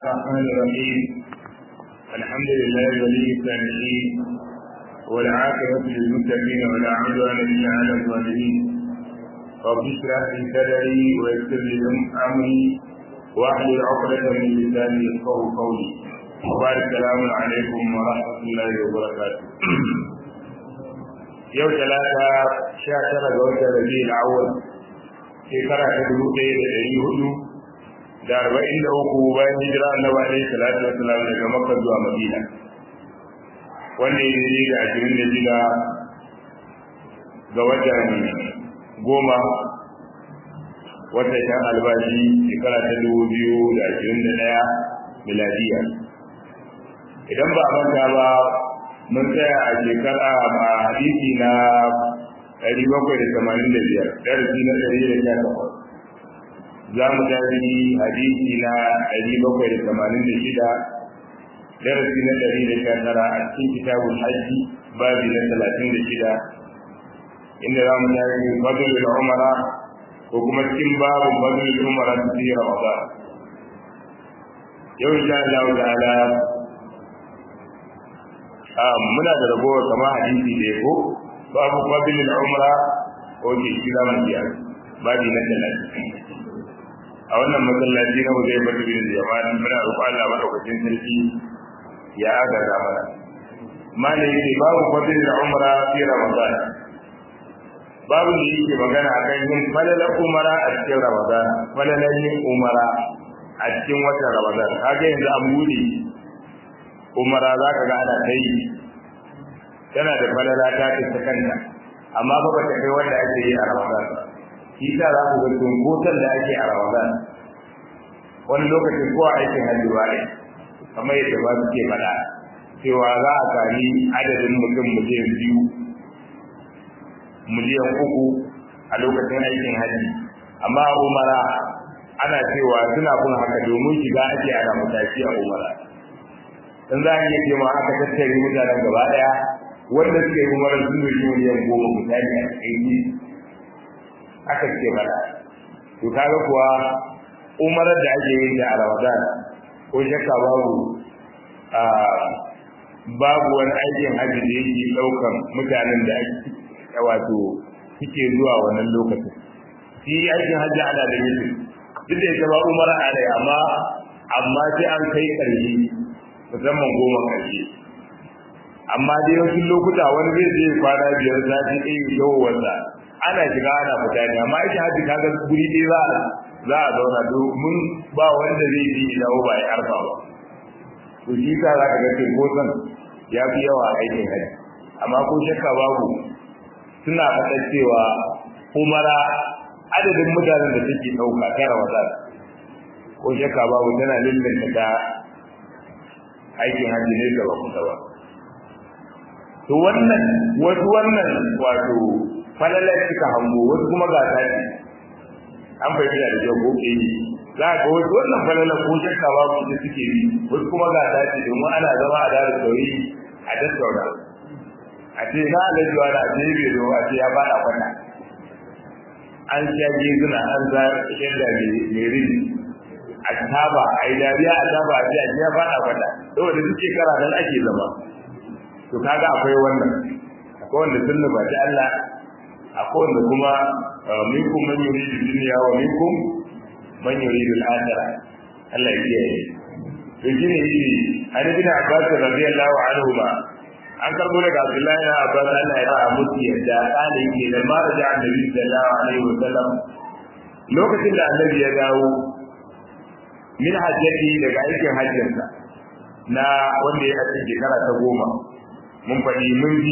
الرحمن الرحيم الحمد لله ولي الصالحين والعاقبة للمتقين ولا عدوان إلا على الظالمين رب اشرح لي صدري ويسر لي أمري واحلل عقدة من لساني يفقه قولي وبارك السلام عليكم ورحمة الله وبركاته yau talata sha tara ga watan rabi'ul awwal shekara ta dubu ɗaya da ɗari hudu da arba'in da uku bayan hijira annabi alaihi salatu wassalam daga makka zuwa madina wanda ya yi da ashirin da shida ga watan goma watan shan albashi shekara ta dubu biyu da ashirin da ɗaya miladiya idan ba a manta ba mun tsaya a shekara a hadisi na ɗari bakwai da tamanin da biyar darasi na ɗari da sha takwas za mu tafi hadisi na ɗari bakwai da tamanin da shida darasi na ɗari da sha tara a cikin kitabun hajji babi na talatin da shida inda za mu tafi fadlul umara ko kuma cikin babin fadlul umara su fi ramadan yau insha Allah ta'ala muna da ragowar kama hadisi da ko babu fadlul umra ko ke kira mun biya babi na talatin a wannan masallaci na wajen bata bin jama'a muna roƙon Allah madaukakin sarki ya agaza mana malai yake babu fadlul umra fi ramadan babu da yake magana akan yin falalar umara a cikin ramadan falalar yin umara a cikin watan ramadan kaga yanzu an bude umara za ka ga ana ta yi tana da falala ta ta kanta amma ba ba ta kai wanda ake yi a ramadan shi ta za ku ga tunkotan da ake a ramadan wani lokacin ko a aikin hajji ba ne kamar yadda ba suke faɗa cewa za a sami adadin mutum miliyan biyu miliyan uku a lokacin aikin hajji amma a umara ana cewa suna kun haka domin shiga ake ana mataki a umara in za a iya ce ma aka tattare mutanen gaba daya wanda suke yi umarar sun yi miliyan goma mutane a cikin aka ce mana to kaga kuwa umarar da ake yin ta a ramadan ko shakka babu a babu wani aikin hajji da yake daukan mutanen da ake wato suke zuwa wannan lokacin shi aikin hajji ana da mutum duk da ita ba umara ana amma amma sai an kai ƙarshe musamman goma ƙarshe amma dai wasu lokuta wani zai je kwana biyar sati ɗaya yawowarsa ana shiga ana fita ne amma ita hajji kaga guri ɗaya za a za a zauna domin ba wanda zai je ya dawo ba ya arfa ba to shi sa za ka ga cinkoson ya fi yawa a aikin hajji amma ko shakka babu suna faɗa cewa umara adadin mutanen da take ɗauka ta ramadan ko shakka babu tana lullunta ta aikin hajji ne da ba kusa ba to wannan wasu wannan wato falalar suka hango wasu kuma ga tashi an fahimta da kyau ko ke yi za ga wasu wannan falalar ko shakka ba su suke yi wasu kuma ga tashi domin ana zama a dara sauri a tattauna a ce na alajuwa na ce bai zo a ce ya fada kwana an sha gezuna an za shadda mai rini a taba a yi dariya a taba a ce a ya fada kwana saboda duk shekara nan ake zama to kaga akwai wannan akwai wanda sun nufaci Allah akwai wanda kuma minkum man yuridu dunya wa minkum man yuridu al-akhirah Allah ya kiyaye to shine yake an bin Abbas radiyallahu anhu ma an karbo daga Abdullahi na Abbas Allah ya ra musu yadda kana yake da ma da Annabi sallallahu alaihi wasallam lokacin da Annabi ya dawo min hajjati daga aikin hajjinsa na wanda ya cikin shekara ta goma mun faɗi mun bi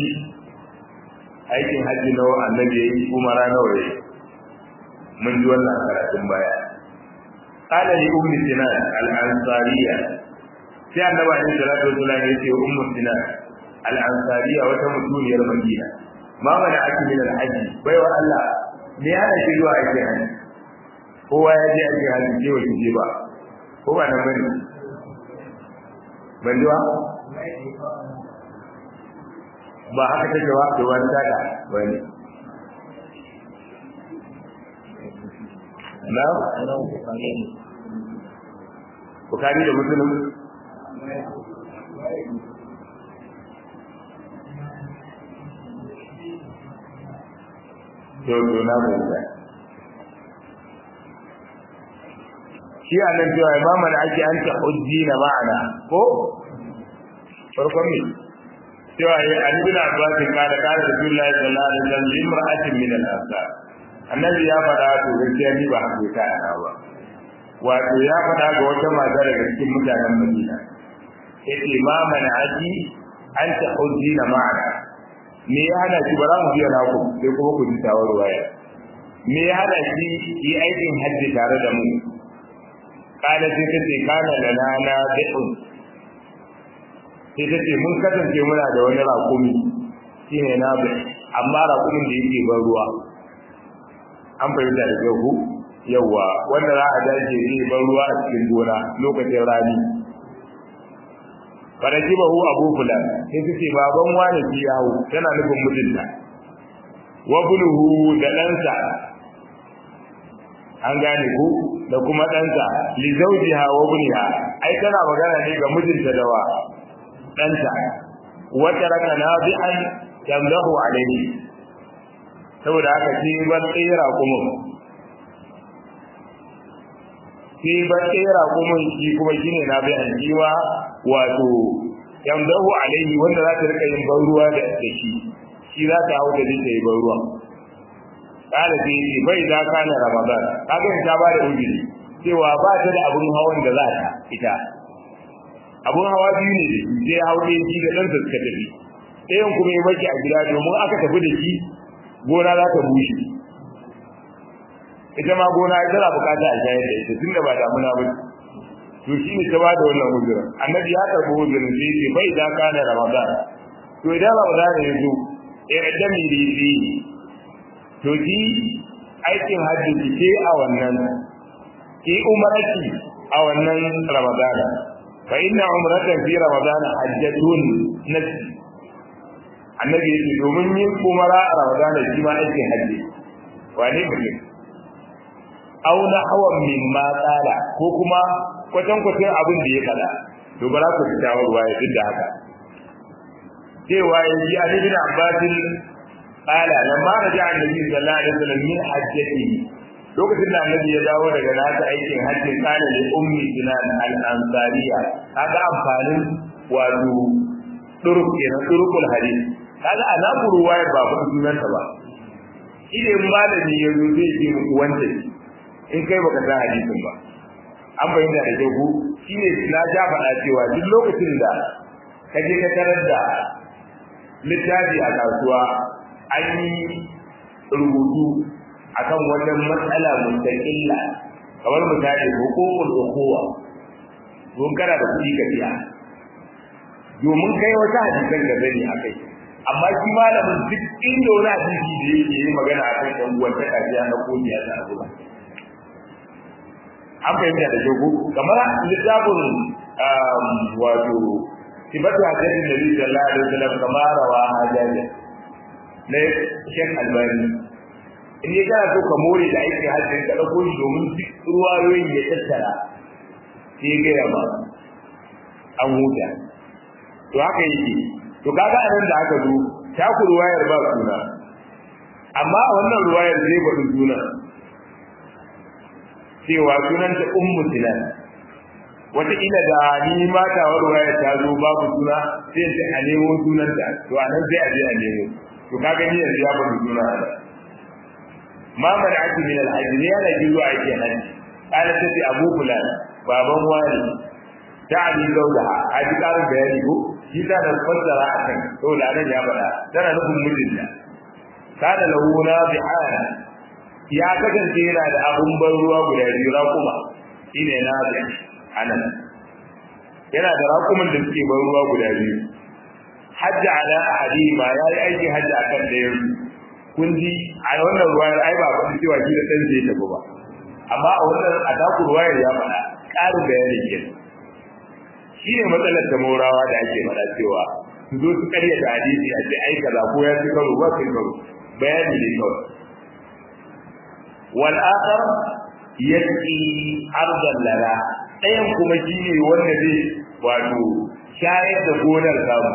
aikin hajji na annabi ya yi umara nawa ya mun ji wannan karatun baya qala li ummi sinan al ansariya sai annabi alaihi salatu wasallam ya ce ummu sinan al ansariya wata mutuniyar madina ma mana aki min al hajji bai wa Allah me ya hana shi zuwa aikin hajji kowa ya je aikin hajji ke wa je ba ko ba nan bane ban ji ba ba haka take ba to wani taka wani na bukari da muslim to to na fahimta shi a nan cewa imamu da ake an ta hujji na ma'ana ko farkon ne cewa ya an bin abbasin kada kada da billahi sallallahu alaihi wasallam limra'atin min al-ansar annabi ya faɗa to gaskiya ni ba haka ta ana ba wato ya faɗa ga wata mata daga cikin mutanen Madina yace ma mana aji an ta hujji na ma'ana me ya hana shi ba za mu biya naku sai kuma ku ji tawar waya me ya hana shi yi aikin hajji tare da mu kana sai ta ce kana da nana da'un sai ta ce mun kasance muna da wani rakumi shine na bi amma rakumin da yake ban ruwa an fahimta da kyau ku yawa wanda za a dace zai ban ruwa a cikin gona lokacin rani faraki ba hu abu fulan sai su ce baban wani ki yawo tana nufin mijinta wa buluhu da ɗansa an gane ku da kuma ɗansa li zawjiha wa buniha ai tana magana ne ga mijinta da wa ɗanta wa taraka nabi'an yamdahu alayhi saboda haka shi ban tsira kuma shi ban tsira kuma shi kuma shine nabi'an jiwa wato yamdahu alayhi wanda za ta rika yin ban ruwa da shi shi za ta hau da zai yi ban ruwa kada sai ce bai da kana ramadan kaga ta ba da ujiri cewa ba ta da abun hawan da za ta ita abun hawa biyu ne da shi sai hau ɗaya shi da ɗansa suka tafi ɗayan kuma ya baki a gida domin aka tafi da shi gona za ta bushe ita ma gona tana bukata a shayar da ita tunda ba damuna ba to shi ne ta ba da wannan ujirin annabi ya karɓi ujirin sai ce bai da kana ramadan to idan ramadan ya zo ya dami rifi to ji aikin hajji ce a wannan ki umarati a wannan ramadana fa inna umratan fi ramadana hajjatun nafsi annabi yake domin yin umara a ramadana shi ma aikin hajji wane mutum aw na hawan min ma tsala ko kuma kwatan kwatan abin da ya fada to bara ku fita ruwa ya duk da haka cewa yanzu Ali bin Abbasin قال لما رجع النبي صلى الله عليه وسلم من حجته lokacin da annabi ya dawo daga nasa aikin hajji kana da ummi sinan al-ansariya kaga amfanin wato duruk kenan durukul hadith kaga ana ruwayar ba fa sunan ta ba idan malami ya zo zai ce muku wanda in kai baka san hadisin ba an bayyana da ke ku shine na ja faɗa cewa duk lokacin da kaje ka tarar da littafi a kasuwa an yi rubutu akan wata matsala mustaqilla kamar misali hukukul ukhuwa don kana da kuɗi ka biya domin kai wata hadisan da zani akai amma shi malamin duk inda wani hadisi da yake yi magana akan ɗan uwan ta kafiya na kodiya ta abuwa an fahimta da jogo kamar littafin wato sibatu hadisin nabi sallallahu alaihi wasallam kamar rawa hajjaji na Sheikh Albani in ya kana so ka more da aikin hajji ka dauko shi domin duk ruwayoyin ya tattara sai ya gaya ba an huta to haka yake to kaga a nan da aka zo ta ku ruwayar ba suna amma a wannan ruwayar zai bada suna cewa sunan ta ummu sinan wataƙila da ni mata wa ruwayar ta zo babu suna sai ta a nemo sunanta to a nan sai a je a nemo to ka gani yanzu ya bada suna ma mana ake min alhaji ne yana gizo a yake haji kana ta ce abu fulan baban wani ta ali dauda a ji karin bayani ko shi ta da fassara a kan saboda nan ya faɗa tana nufin mijinta kana lahu nabi'an ya kasance yana da abun ban ruwa guda biyu raƙuma shine nabi anan yana da raƙuman da suke ban ruwa guda biyu hajji ala ahadima ya yi aiki hajji akan ɗayan kun ji a wannan ruwayar ai ba kun cewa shi da ɗan zai tafi ba amma a wannan a taku ruwayar ya faɗa ƙarin bayani ke shi ne matsalar da maurawa da ake faɗa cewa su zo su karya da hadisi a ce ai kaza ko ya fi karo ba kai karo bayani ne kawai wal akhar yasqi ardan lana ɗayan kuma shi ne wanda zai wato shayar da gonar samu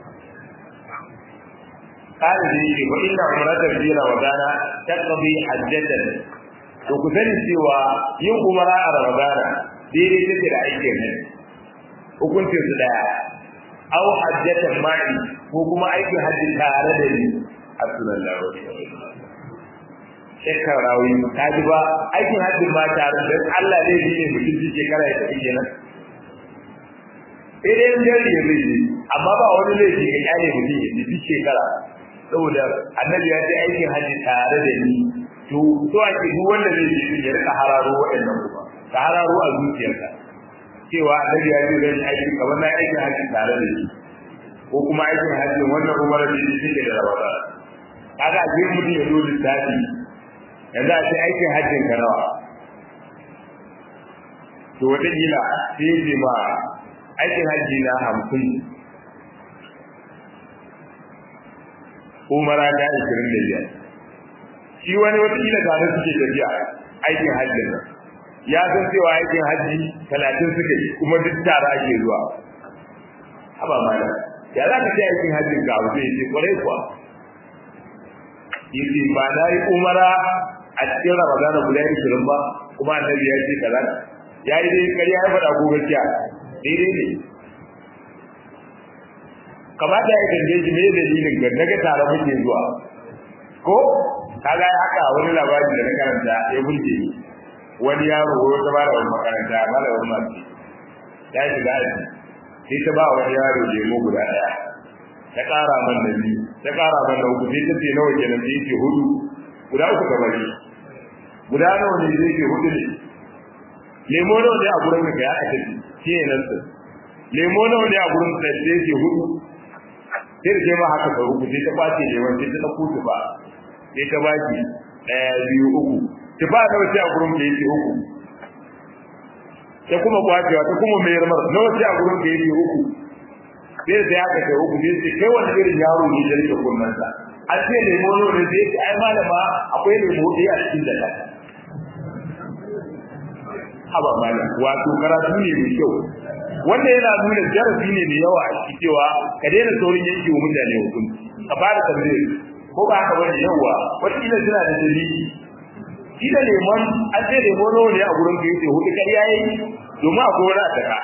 قال لي وإن عمرة في رمضان تقضي حجة to ku sani cewa yin umara a ramadana daidai take da aikin ne hukuncin su daya aw hajjatan ma'i ko kuma aikin hajji tare da ni sallallahu alaihi wasallam shekara rawi ta ji ba aikin hajji ma tare da Allah zai yi ne mutum ji shekara ya tafi kenan sai dai in jari ya zai yi amma ba wani laifi ga kyale mutum ya ji shekara saboda annabi ya ce aikin hajji tare da ni to to ake duk wanda zai yi ya rika hararo waɗannan kuma ka hararo a zuciyarka cewa annabi ya ce zai aiki kamar na aikin hajji tare da ni ko kuma aikin hajji wannan umar da shi take da rawata kaga a cikin mutum ya zo lissafi yanzu a ce aikin hajjin ka nawa to wata gila sai ya ce ma aikin hajji na hamsin umara ta ishirin da biyar shi wani watakila tare suke tafiya aikin hajjin nan ya san cewa aikin hajji talatin suka yi kuma duk tare ake zuwa haba mana ya za ka ce aikin hajjin ga abu zai ce kwarai kuwa yace ba na yi umara a cikin ramadana guda ishirin ba kuma annabi ya ce kaza ya yi dai ƙarya ya faɗa ko gaskiya daidai ne kamata ya tambaye shi me dalilin ga daga tare muke zuwa ko kaga ya haka wani labari da na karanta ya burge ni wani yaro ko ta bada wani makaranta malamin masu ya shiga aji sai ta ba wani yaro lemo guda daya ta ƙara man da biyu ta ƙara man da uku sai ta ce nawa kenan sai ce hudu guda uku ka bari guda nawa ne zai ce hudu ne lemo nawa ne a gurin ka ya aka tafi shi ne nan lemo nawa ne a gurin ka sai ce hudu sai da ma haka sau uku sai ta kwace lemon sai ta ɗauko tufa sai ta baki ɗaya biyu uku tufa na wace a gurin da yake uku ta kuma kwacewa ta kuma mayar mar na wace a gurin da yake uku sai da haka sau uku sai ce kai wani irin yaro ne da rike kunnansa a ce lemo ne sai ce ai malama akwai lemo ɗaya a cikin da haba malam wato karatu ne mai kyau wanda yana nuna jarabi ne mai yawa a cikin cewa ka daina saurin yanke wa mutane hukunci ka fara tambaye ko ba haka bane yawa wataƙila suna da dalili shi da lemon an ce lemon nawa ne a gurin ka yace hudu ƙarya yayi domin akwai wani a taka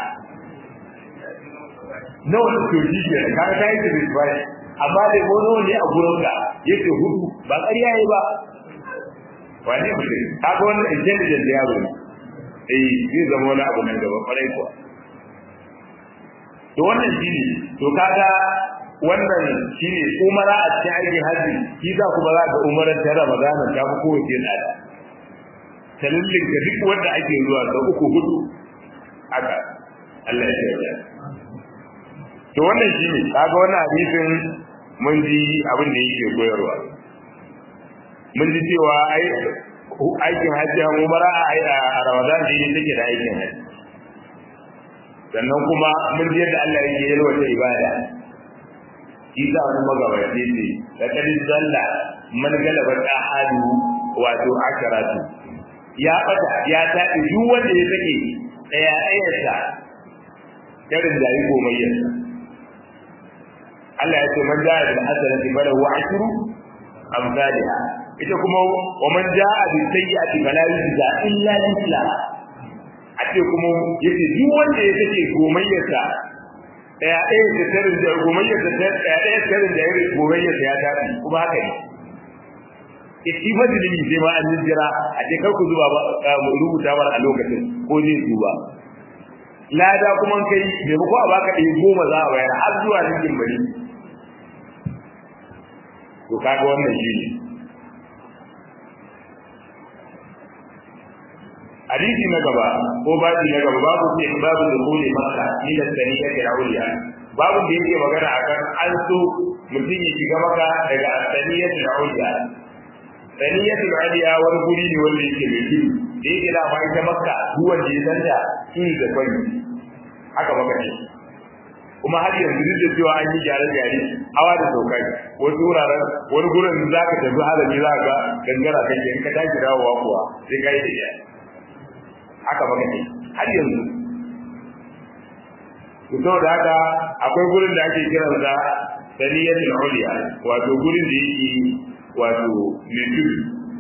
nawa ne to shi ke ka ga kai da bai amma lemon nawa ne a gurin ka yace hudu ba ƙarya yayi ba wani mutum kaga wannan intelligent yaro ne eh zai zama wani abu nan gaba kwarai kuwa to wannan shine to kaga wannan shine umara a cikin aikin haji shi za ku ba za ga umarar ta Ramadan ta fi kowace tsada talillin ga duk wanda ake zuwa da uku hudu haka Allah ya yarda to wannan shine kaga wannan hadisin mun ji abin da yake koyarwa mun ji cewa ai aikin hajji umara a Ramadan da take da aikin hajji sannan kuma mun ji yadda Allah yake yalwata ibada shi za wani magabaci ne da kadin zalla man galaba ta hadu wato akaratu ya bata ya taɗi duk wanda ya sake ɗaya ɗayarsa irin da yi gomayyarsa Allah ya ce man ja'a bil hasanati falahu ashru amsalha ita kuma wa man ja'a bil sayyi'ati fala yujza illa mithlaha a ce kuma yace duk wanda ya take gomayyarsa daya ɗaya da tarin da gomayyarsa daya ɗaya tarin da yare gomayyarsa ya tafi kuma haka ne itti fadili sai ma an jira a ce kar ku zuba ba mu rubuta bar a lokacin ko zai duba lada kuma kai me ko a baka ɗaya goma za a bayar har zuwa cikin bari to kaga wannan shi ne hadisi na gaba ko babu na gaba babu ce babu da kone makka ni da sani ya kira uliya babu da yake magana akan an so mutum ya shiga maka daga saniya da uliya saniya da uliya wani guri ne wanda yake mai tudu da yake da ma ita makka duk wanda ya santa shi da kwani haka maka ce kuma har yanzu duk da cewa an yi gyare-gyare hawa da saukai wasu wuraren wani gurin za ka tafi halami za ka gangara kai in ka tashi dawowa kuwa sai ka yi da haka maka ne har yanzu to saboda haka akwai gurin da ake kiran sa saniyatul uliya wato gurin da yake wato mai tudu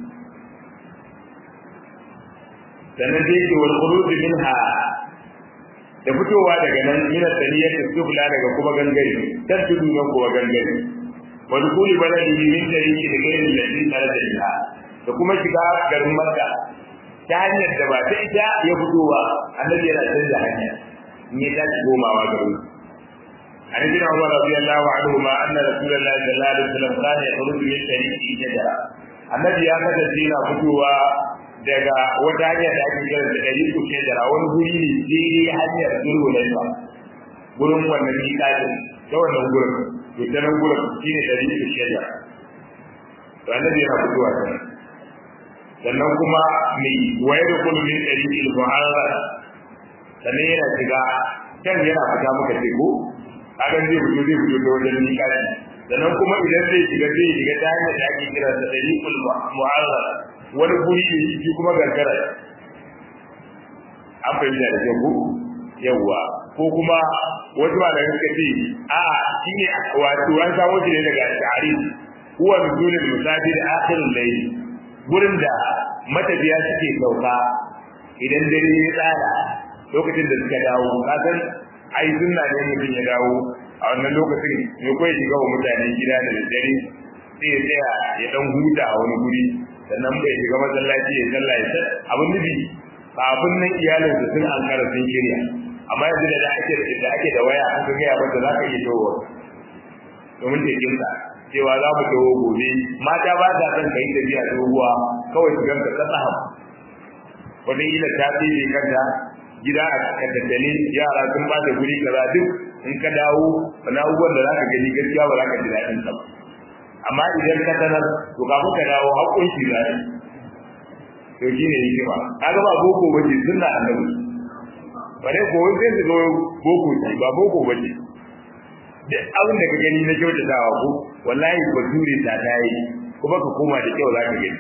sannan sai yake wal khuruj minha da fitowa daga nan min saniyatul sufla daga kuma gangare dan tudu nan kuma gangare wa dukuli baladi min tariqi da gairin ladin tarada da kuma shiga garin makka ta hanyar da ba ta ita ya fito ba annabi yana canza hanya in ya tashi komawa garin عن ابن عمر رضي الله عنهما ان رسول الله صلى الله عليه وسلم كان يخرج من طريق شجره النبي ya kasance yana fitowa daga wata hanya da ake kira da ɗariƙu shajara wani guri ne daidai hanyar zulhulaifa gurin wannan miƙatin ta wannan gurin to ta nan gurin shine ɗariƙu shajara to annabi yana fitowa ta nan sannan kuma mai waye da kullu min ɗariƙil muharrar sannan yana shiga can yana fita muka ce ko kagan zai fito zai fito ta wajen miƙati sannan kuma idan zai shiga zai shiga ta hanyar da ake kira da ɗariƙul muharrar wani guri ne shi kuma gargara an fahimta da kyau yawwa ko kuma wasu ba da suka ce a shi ne wato an samo shi ne daga sha'ari huwa nuzulul musafir akhirul layl gurin da matafiya suke sauka idan dare ya tsara lokacin da suka dawo kasan ai sunna ne mutum ya dawo a wannan lokacin ne ko ya shiga wa mutane gida da dare sai ya tsaya ya dan huta a wani guri sannan bai shiga masallaci ya sallah ya sai abin nufi kafin nan iyalin su sun an kara sun shirya amma yanzu da ake da ake da waya an ga ya mata za ka iya towo domin ta kinsa cewa za mu towo gobe mata ba ta son kai tafiya doguwa kawai su ganka kasa ham wani ila ta tsere kanta gida a tattale yara sun ba da guri kaza duk in ka dawo wani abubuwan da za ka gani gaskiya ba za ka ji daɗin sa ba amma idan ka sanar to kafin ka dawo haƙƙun shi za to shi ne hikima kaga ba boko bace sunna annabi bare ko sai su ga boko ce ba boko bace da abin da ka gani na kyautatawa ko wallahi bature ta tayi kuma ka koma da kyau za ka gani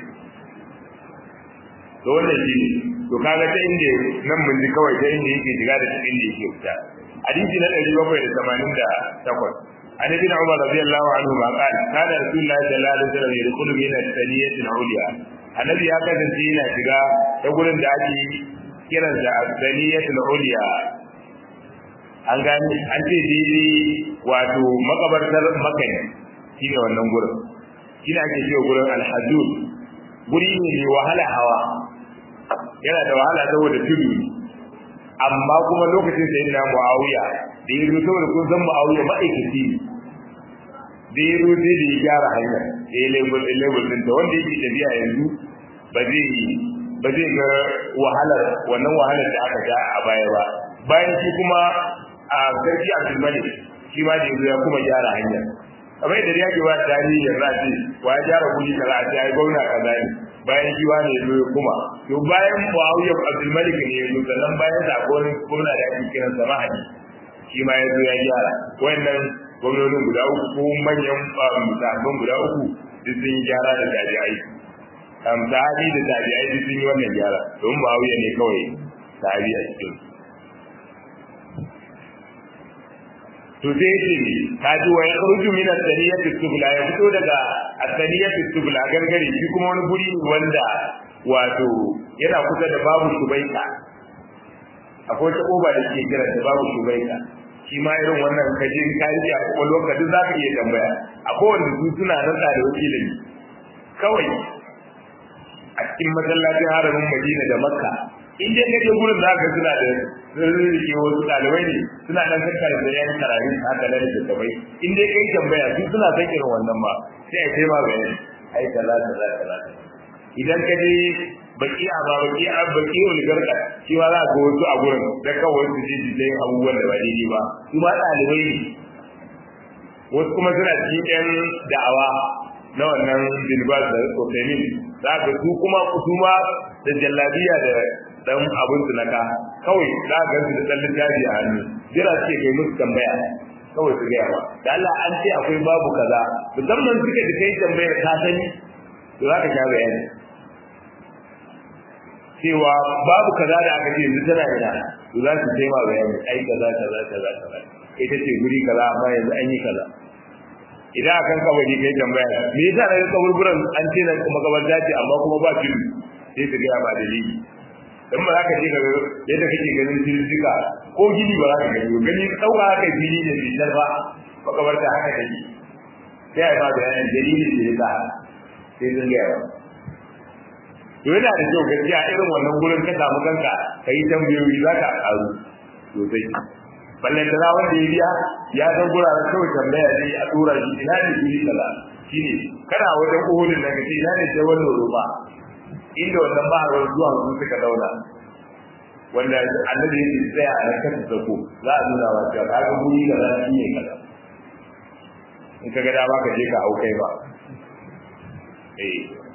to wannan shi ne to kaga ta inda nan mun ji kawai ta inda yake shiga da inda yake fita hadisi na 788 عن ابن عمر رضي الله عنهما قال كان رسول الله صلى الله عليه وسلم يدخل من الثانية العليا النبي هكذا سنتينا شجاع يقول ان دعتي كرا الثانية العليا an gani an ce daidai wato makabartar makani shi ne wannan gurin shi ne ake cewa gurin alhajjul guri ne mai wahala hawa yana da wahala saboda tudu amma kuma lokacin sai na muawiya da ya zo saboda kun san muawiya ma'aikaci ne da ya zo sai da ya gyara hanya da ya lebur lebur din ta wanda yake tafiya yanzu ba zai ba zai ga wahalar wannan wahalar da aka ga a baya ba bayan shi kuma a sarki abdulmalik shi ma da ya zo ya kuma gyara hanya kamar yadda ya ke ba tarihi ya zace wa ya gyara kuɗi kaza a ya gwamna kaza ne bayan shi wani ya zo ya kuma to bayan muawiya abdulmalik ne ya zo sannan bayan sa akwai wani gwamna da ake kiransa mahadi shi ma ya zo ya gyara wannan gwamnonin guda uku ko manyan musabban guda uku duk sun yi gyara da tabi'ai sahabi da tabi'ai duk sun yi wannan gyara don ba wuya ne kawai sahabi a cikin to sai ce ka ji wa yakhruju min as-saniyati subla ya fito daga as-saniyati subla gangare shi kuma wani guri wanda wato yana kusa da babu subaika akwai ta koba da ke kira da babu subaika shi ma irin wannan kajin kaji a kwakwalwar ka duk za ka iya tambaya a kowane su suna nan da wakilin kawai a cikin masallacin haramin madina da makka in dai kaje gurin da aka suna da rike wasu ɗalibai ne suna nan kakkar da yan karari haka nan da gabai in dai kai tambaya su suna san irin wannan ba sai a kai ma bayani ai kaza kaza kaza idan ka je baki a ba baki a baki oligarka shi ma za ka wasu a gurin da kawai su ji ji dai abubuwan da ba daidai ba su ma ɗalibai ne wasu kuma suna cikin yan da'awa na wannan bilbas da kokainin za ka su kuma su ma da jallabiya da dan abin su naka kawai za ka gansu da dan littafi a hannu jira suke kai musu tambaya kawai su gaya ba da Allah an ce akwai babu kaza musamman suka da kai tambayar ka sani to za ka sha bayani cewa babu kaza da aka ce yanzu tana ina to za su taima bayani ai kaza kaza kaza kaza kai ta ce guri kaza amma yanzu an yi kaza idan akan kabari kai tambaya me yasa daga kaburburan an ce na makabarta ce amma kuma ba fili sai su gaya ba dalili dan ba za ka je ka yadda kake ganin filifika ko gini ba za ka gani gani ɗauka haka fili da fitar ba makabarta haka take sai a ba bayanin dalilin da ya sa sai sun gaya ba to yana da kyau gaskiya irin wannan gurin ka samu kanka ka yi tambayoyi za ka karu sosai ballan da wanda ya biya ya san guraren kawai tambaya ne a tura shi ina ne guri kaza shine kana wajen uhudin da kace ina ne sai wannan roba inda wannan ba ruwan zuwa sun suka dauna wanda annabi ya tsaya a kan sako za a nuna wa cewa kaga guri da za shi ne kaza in ka ga dama ka je ka hau kai ba eh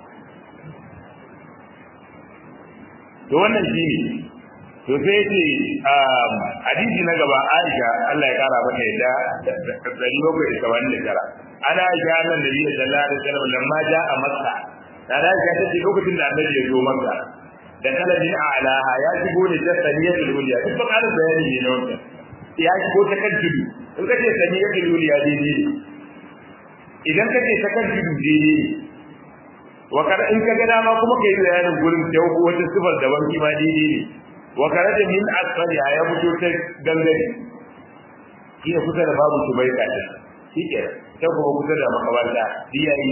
to wannan shine to sai ce hadisi na gaba Aisha Allah ya kara mata yadda dari bakwai da saba'in da tara ana Aisha annan da biyu sallallahu alaihi wasallam lamma ja'a Makka da Aisha ta ce lokacin da Annabi ya zo Makka da kalabin a'laha ya shigo ne ta saniyatul uliya duk ba ƙarin bayani ne na wannan ya shigo ta kan tudu in ka ce saniyatul uliya daidai idan ka ce ta kan tudu daidai wa kada in ka ga dama kuma kai bayanin gurin da wata sifar daban ki ma daidai ne wa karaja min asfali ya fito ta gangare shi ne kusa da babu su bai kaɗa shi ke ta kuma kusa da makabarta diyayi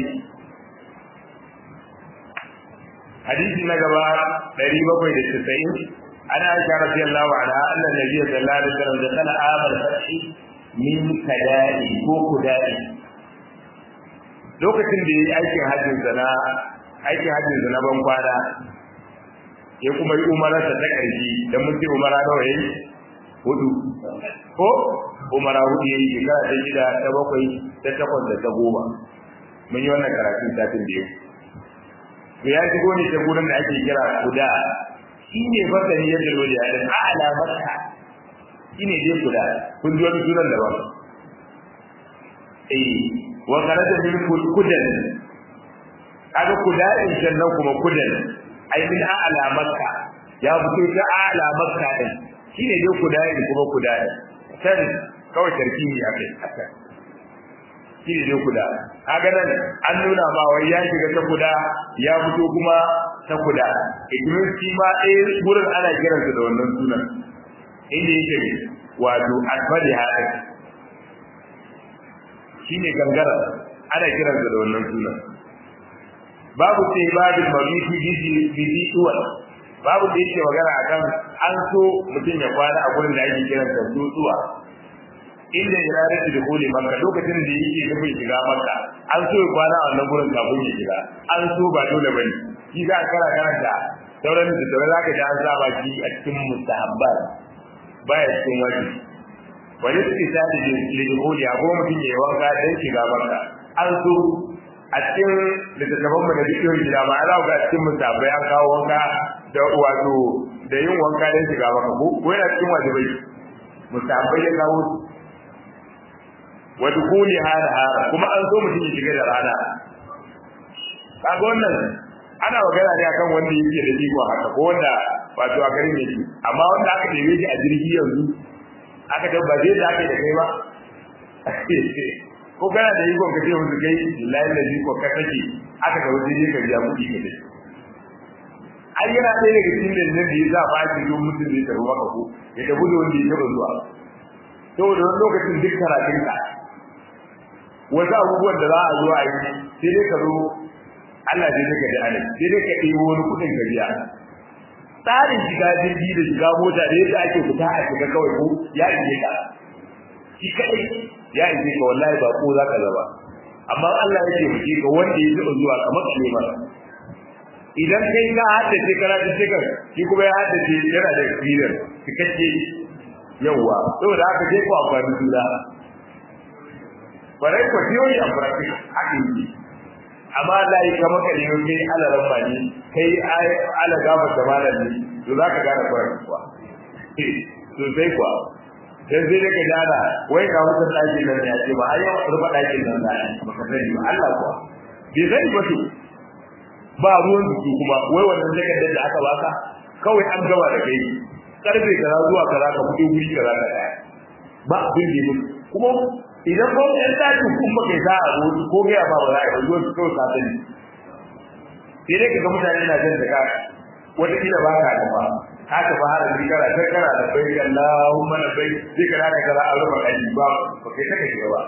hadisi na gaba ɗari bakwai da casa'in ana aisha radiyallahu anha anna nabiyyi sallallahu alaihi wasallam da kana amal fathi min kada'i ko kudai lokacin da yayi aikin hajjin na aikin hajjin na ban kwana ya kuma yi umararsa ta ƙarshe da mun ce umara nawa yayi hudu ko umara hudu yayi shekara ta shida ta bakwai ta takwas da ta goma mun yi wannan karatun satin da yau to ya shigo ne ta gurin da ake kira kuda shi ne fasari yadda lori ya ɗin a'ala maka shi ne dai kuda kun ji wani sunan daban eh wa karaja min kudan kaga kuda in sannan kuma kudan ai min a'la makka ya fito ta a'la makka din shine dai kudai kuma kudai sai kawai tarkibi akai haka shine dai kuda kaga nan an nuna ma wai ya shiga ta kuda ya fito kuma ta kuda idan shi ma eh gurin ana kiransa da wannan sunan inda yake wato asfali hadin shine gangara ana kiransa da wannan sunan babu sai babin mabiti bisi bisi tuwal babu da yake magana akan an so mutum ya kwana a gurin da ake kiran da tutuwa inda ya rarrace da koli makka lokacin da yake nufin shiga makka an so ya kwana a wannan gurin kafin ya shiga an so ba dole bane shi za a kara karanta sauran da sauran zaka ji an saba shi a cikin mustahabbat baya cikin wajibi wani suke sadi da koli a kuma mutum ya yi wanka don shiga makka an so a cikin littattafan mu da dukkan gida ba ana ga cikin musabbai an kawo wanka da wato da yin wanka don shiga maka ko ko yana cikin wajibai musabbai ya kawo wa dukuli hada hada kuma an so mutum ya shiga da rana kaga wannan ana magana ne akan wanda yake da iko haka ko wanda wato a garin yake amma wanda aka ɗebe shi a jirgi yanzu aka tabbace da aka da kai ba ko kana da iko ka ce musu kai lillahi da iko ka take aka ga waje ne ka biya kuɗi ka dai ai yana ɗaya daga cikin da da ya ba shi don mutum da ya tafi maka ko ya tafi da wanda ya taɓa zuwa saboda wani lokacin duk karatun ka wasu abubuwan da za a zo a yi sai dai ka zo Allah zai daga da alai sai dai ka ɗebo wani kuɗin ka biya tsarin shiga jirgi da shiga mota da yadda ake fita a shiga kawai ko ya ishe ka shi kaɗai ya ishe ka wallahi ba ko zaka zaba amma Allah ya ce muke ka wanda ya taɓa zuwa kamar kalle mara idan kai ka haddace karatu cikin shi kuma ya haddace yana da experience cikakke yawa saboda haka je ku amfani juna bare ko theory and practice haka yi amma da yi kamar kalli kai ala rabba ne kai ala gaba da malami to zaka gane practice kuwa to sai kuwa dan sai daga dana wai ga wannan dakin nan ya ce ba ai rufa dakin nan da baka sani ba Allah kuwa bai sani ba to ba ruwan su kuma wai wannan takardar da aka baka kawai an gaba da kai karfe kaza zuwa kaza ka fito guri kaza ka daya ba abin da yake kuma idan ko ɗan daji kuma kai za a zo ko ga ba ba za a zo su kawo sabani sai dai kaga mutane na jin da ka wata kila ba ka da ba ka ta ba har da kana ta kana da bai Allahumma la bai sai kana da kaza a rufa kai ba ba kai ta kai ba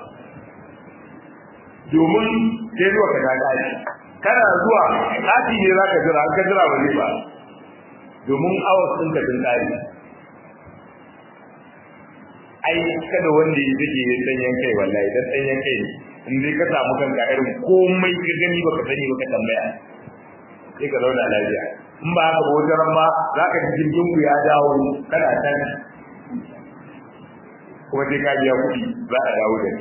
domin sai zuwa ka daji kana zuwa kati ne zaka jira an ka jira ba ne ba domin awas ɗin ka tun tsari ai kada wanda ya zage ya danyen kai wallahi dan danyen kai in dai ka samu kanka irin komai ka gani baka sani baka tambaya sai ka zauna lafiya in ba haka ba wajen ma za ka ji jirgin ku ya dawo kana can kuma sai ka biya kuɗi za a dawo da ni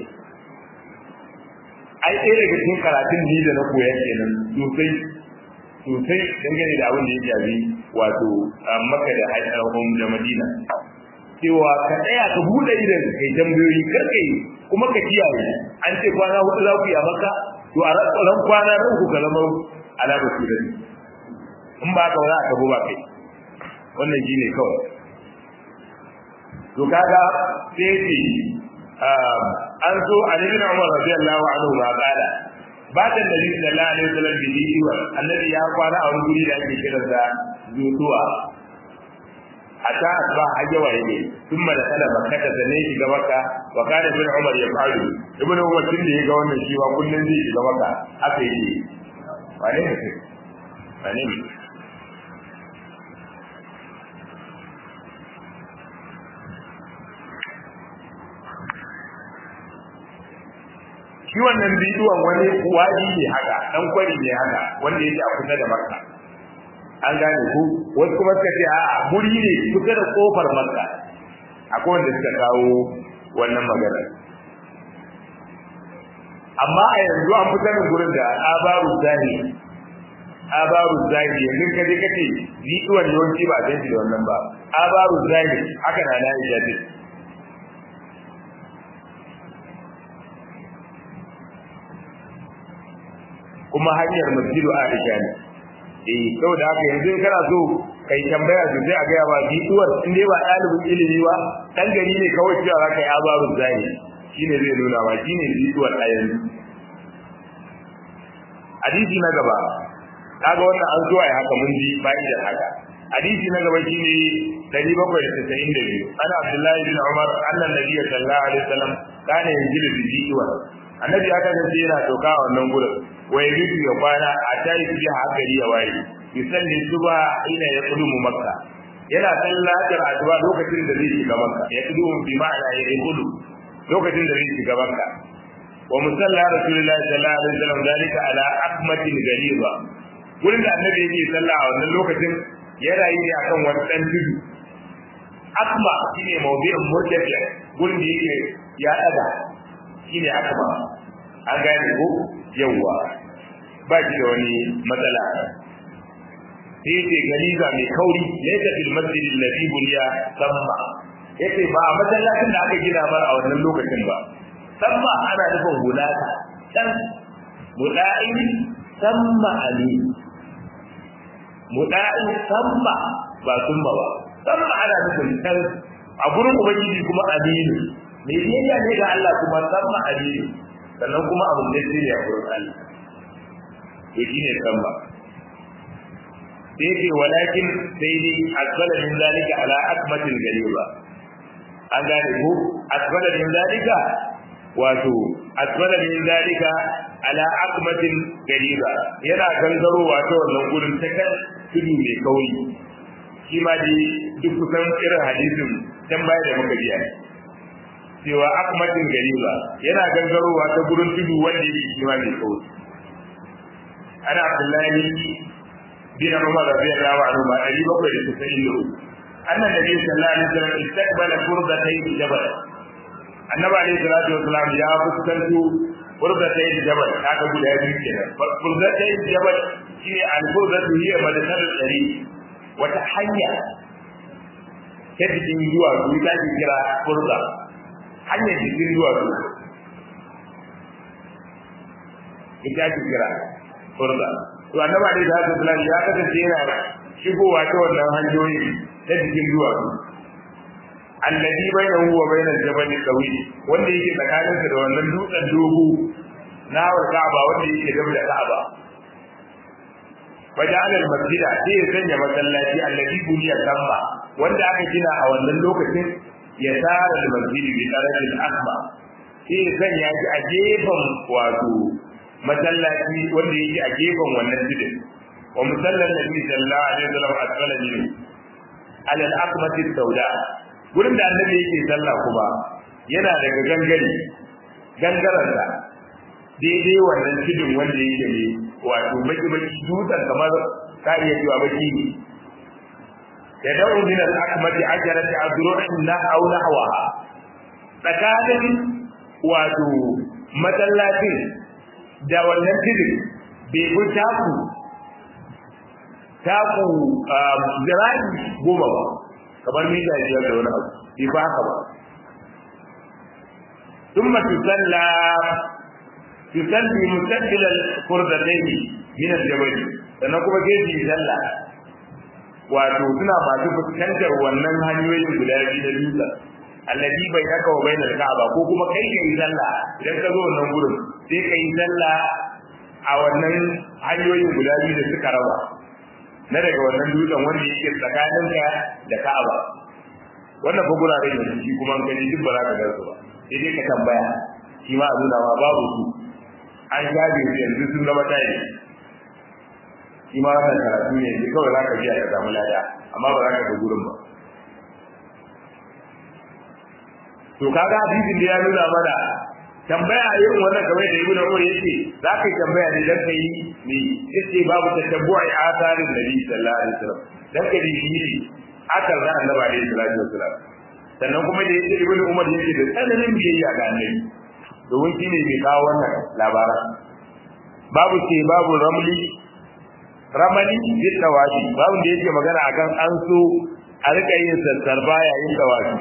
ai ɗaya daga cikin karatun ni da na koya kenan sosai sosai dangane da abin da ya shafi wato maka da haifar da madina cewa ka tsaya ka buɗe idan kai tambayoyi kar kai kuma ka kiyaye an ce kwana hudu za ku yi a maka to a ran kwana ran ku ka zama alama su da in ba ka za a kabo ba kai wannan shi ne kawai to kaga sai ce an so a nabin umar radiyallahu anhu ma qala ba ta nabi sallallahu alaihi wasallam bi diwa annabi ya kwana a wani guri da ake kira da zutuwa hatta asba hajjawa yake thumma da kala makkata da ne shiga makka wa kana ibn umar ya faru ibn umar tun da ya ga wannan shi wa kullun zai shiga makka haka yake wane ne kai wane ne shi wannan bidiyon wani wadi ne haka dan kwari ne haka wanda yake a kusa da makka an gane ku wasu kuma suka ce a guri ne kusa da kofar makka akwai wanda suka kawo wannan magana amma a yanzu an fitar da gurin da abaru zahi abaru zahi yanzu ka je kace bidiyon yawanci ba san shi da wannan ba abaru zahi haka na na ya ce kuma hanyar masjidu Aisha ne eh saboda haka yanzu kana so kai tambaya su sai a ga ba biduwar in dai ba dalibin ilimi ba dan gari ne kawai cewa zaka yi abaru zai shine zai nuna ba shine biduwar a yanzu hadisi na gaba kaga wannan an zo ai haka mun ji fa'idar haka hadisi na gaba shine 792 ana Abdullahi bin Umar annan nabiyyi sallallahu alaihi wasallam kana yanzilu bi biduwar annabi ya kasance yana doka a wannan gurin wai rubu ya kwana a tayi kuje hakari ya waye yusalli suba ina ya kudumu makka yana sallatar asuba lokacin da zai shiga makka ya kudumu bi ma'ana ya kudu lokacin da zai shiga makka wa musalla rasulullahi sallallahu alaihi wasallam dalika ala akmatin galiba gurin da annabi yake sallah a wannan lokacin yana yi ne akan wani dan tudu akma shine mawdi'un murtafi gurin da yake ya daga shine akma an gane ko yawwa ba shi da wani matsala sai ce galiza mai kauri laysa fil masjid alladhi buliya samma yace ba a masallacin da aka gina ba a wannan lokacin ba samma ana nufin hulata dan muda'in samma ali muda'in samma ba summa ba samma ana nufin dan a gurin ubangiji kuma aminu me biyayya ne ga Allah kuma samma aminu sannan kuma abin da sai ya gurin Allah to shine samba sai ce walakin sai dai asbala min zalika ala akmatil galiba an gane ko asbala min zalika wato asbala min zalika ala akmatil galiba yana gangarowa ta wannan gurin ta kan tudu mai kauri shi ma dai duk kusan irin hadisin can baya da muka biya cewa akmatin gariba yana gangarowa ta gurin tudu wanda yake shi ma mai kauri ana abdullahi bin umar radiyallahu anhu ma dari bakwai da tasa'in da uku annan nabi sallallahu alaihi wasallam istaqbala furdatay jabal annabi alaihi salatu wasallam ya fuskanto furdatay jabal kaga guda biyu kenan furdatay jabal shine al-furdatu hiya madkhal dari wata hanya ta cikin zuwa su ta kira furda hanyar cikin zuwa su ita ake kira furda to annabi alaihi salatu wasallam ya kasance yana shigowa ta wannan hanyoyi ta cikin zuwa su alladhi bainahu wa bainal jabal qawi wanda yake tsakanin da wannan dutsen dogo na Ka'aba wanda yake gaba da Ka'aba waja'al al-masjida sai ya sanya masallaci alladhi buniya tamma wanda aka gina a wannan lokacin ya tsara al-masjidi bi tarafil akma sai ya sanya shi a gefen wato masallaci wanda yake a gefen wannan tudun wa musallan nabi sallallahu alaihi wasallam asfala minhu ala al-aqmati sauda gurin da annabi yake sallah kuma yana daga gangare gangaren da daidai wannan tudun wanda yake ne wato baki baki dutsen kamar ka iya cewa baki ne ya da'u min al-aqmati ajarati azru'in na aw nahwaha tsakanin wato masallacin da wannan tudun bai fi taku taku zira'i goma ba kamar mita biyar da wani abu bai ba haka ba ثم تصلى تصلي مستقبل الفردتين من الجبل sannan kuma gefe sallah wato suna masu fuskantar wannan hanyoyin guda biyu da dutsen allazi bai haka wa bainal ka'aba ko kuma kai kai sallah idan ka zo wannan gurin sai kai sallah a wannan hanyoyin guda biyu da suka raba na daga wannan dutsen wanda yake tsakanin ka da ka'aba wannan fa gurare ne shi kuma an gani duk ba za ka ga su ba sai dai ka tambaya shi ma a nuna ma babu su an shafe su yanzu sun zama tayi shi ma wannan karatu ne yanzu kawai za ka biya ka samu lada amma ba za ka ga gurin ba to kaga hadisin da ya nuna mana tambaya irin wannan kamar da ibnu umar yake za ka yi tambaya ne dan kai ne yace babu tatabbu'i atharin nabi sallallahu alaihi wasallam dan ka dibi akal da annabi alaihi salatu wasallam sannan kuma da yake ibnu umar yake da tsananin biyayya ga annabi domin shi ne mai kawo wannan labaran babu ce babu ramli ramali bi tawafi babu da yake magana akan an so a rika yin sassarba yayin tawafi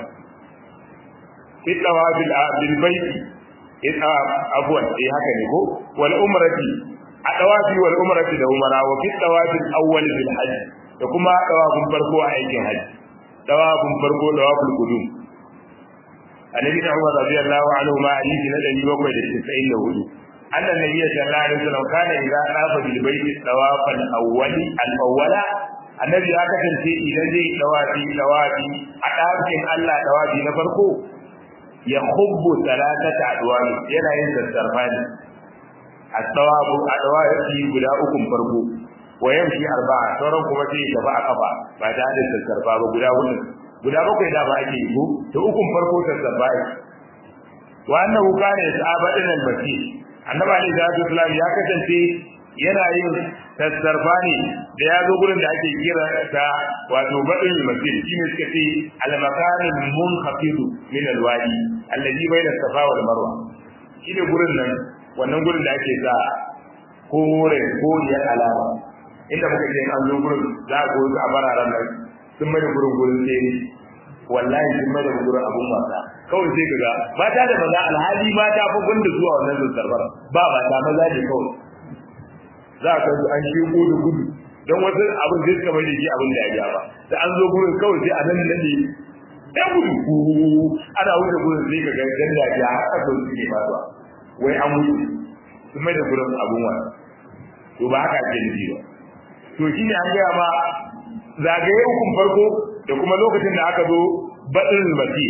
fi tawafi bil baiti in abuwan eh haka ne ko wal umrati a tawafi wal umrati da umara wa fi tawafi awwal bil hajj da kuma tawafin farko a aikin hajji tawafin farko tawaful qudum annabi da Umar radiyallahu anhu ma hadisi na 794 anna nabiy sallallahu alaihi wasallam kana idza tafa bil bayti tawafan awwali al awwala annabi ya kasance idan zai tawafi tawafi a dakin Allah tawafi na farko ya khubbu salatata adwani yana yin sassarfani at-tawafu adwafi guda uku farko wa yamshi arba'a sauran kuma sai ya tafi a kafa ba da da sassarfa ba guda hudu guda bakwai da ba ake yi ko to ukun farko sassarfa ne wa annahu kana yasaba din al-basir annabi alaihi salatu wasallam ya kasance yana yin sassarfa ne da ya zo gurin da ake kira ta wato badin masjid shine suka ce al-makanin munkhafid min al-wadi alladhi bayna safa wal marwa shine gurin nan wannan gurin da ake sa kore koriyar alama inda muka ce an zo gurin za a goyi a bararan nan sun mai da gurin gurin sai wallahi sun mai da gurin abun wasa kawai sai kaga mata da maza alhali mata fa gunda zuwa wannan zazzarbar ba mata maza ne kawai za ka ga an shi gudu gudu don wasu abin da suka mai da shi abin da ya ja ba da an zo gurin kawai sai a nan nan ne ya gudu ana wuce gurin sai ka ga dan da ya haka sau suke faruwa wai an wuce sun mai da gurin abun wasa to ba haka ake nufi ba to shi ne an gaya ma zagaye hukun farko da kuma lokacin da aka zo baɗin mati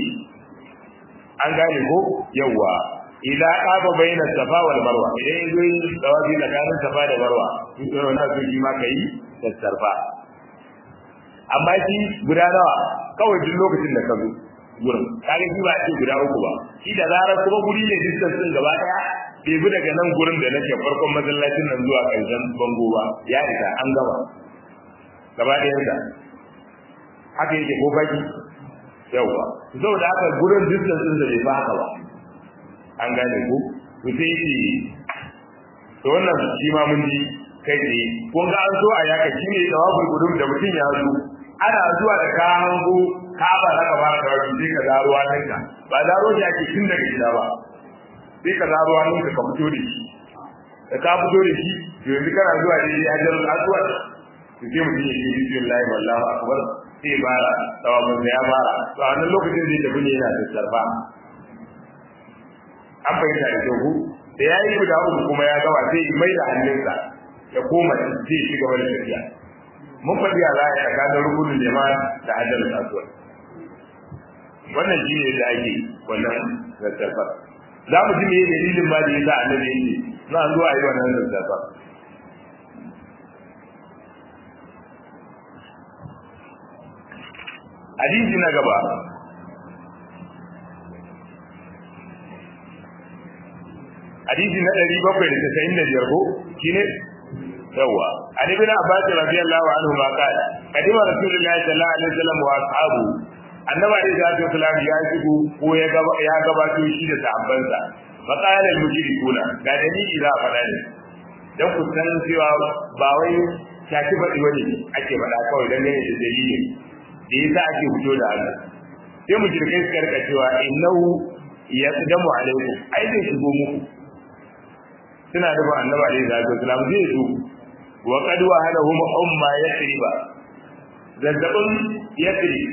an gane ko yawwa idan aka bayyana safa wal marwa idan ya zo yin tsawafi tsakanin safa da marwa in tsoro na so shi ma ka yi sassarfa amma shi guda nawa kawai duk lokacin da ka zo gurin kaga shi ba a ce guda uku ba shi da zarar kuma guri ne distance din gaba daya bai bi daga nan gurin da nake farkon masallacin nan zuwa ƙarshen bango ba ya isa an gama gaba ɗayan da haka yake ko baki yawa saboda haka gurin distance din da bai fa haka ba an gane ku to sai yake to wannan shi ma mun ji kai tsaye kun ga an so a yaka shi ne tawaful gudum da mutum ya zo ana zuwa da ka hango ka ba za ka fara tawafi sai ka zaro hannunka ba zaro shi ake tun daga gida ba sai ka zaro hannunka ka fito da shi da ka fito da shi yanzu kana zuwa da ya jar aswad to sai mutum ya ce bismillah wallahu akbar sai fara tawafin ya fara to a wannan lokacin zai tafi ne yana da sarfa an fahimta da kyau da ya yi guda uku kuma ya gaba sai mai da hannunsa ya koma zai ci gaba da tafiya mun faɗi a za a tsakanin rukunin jama'a da hajjar kasuwa wannan shi ne da ake wannan zazzafar za mu ji me dalilin ma da ya sa annabi yake za a zo a yi wannan zazzafar hadisi na gaba hadisi na ɗari bakwai da tasa'in da biyar ko shi ne yawa an ibn abbas radiyallahu anhu ma qala kadima rasulullahi sallallahu alaihi wasallam wa ashabu annabi alaihi salatu wasallam ya shigo ko ya gaba ya gabato shi da sahabbansa fa qala al mushrikuna ga dalili za a faɗa ne dan ku san cewa ba wai shaki faɗi wani ake faɗa kawai dan ne da dalili da yasa ake fito da Allah sai mushrikai suka rika cewa innahu yaqdamu alaikum ai zai shigo muku suna da annabi alaihi salatu wasallam zai zo wa qad wahalahum umma yasriba zazzabin yasrib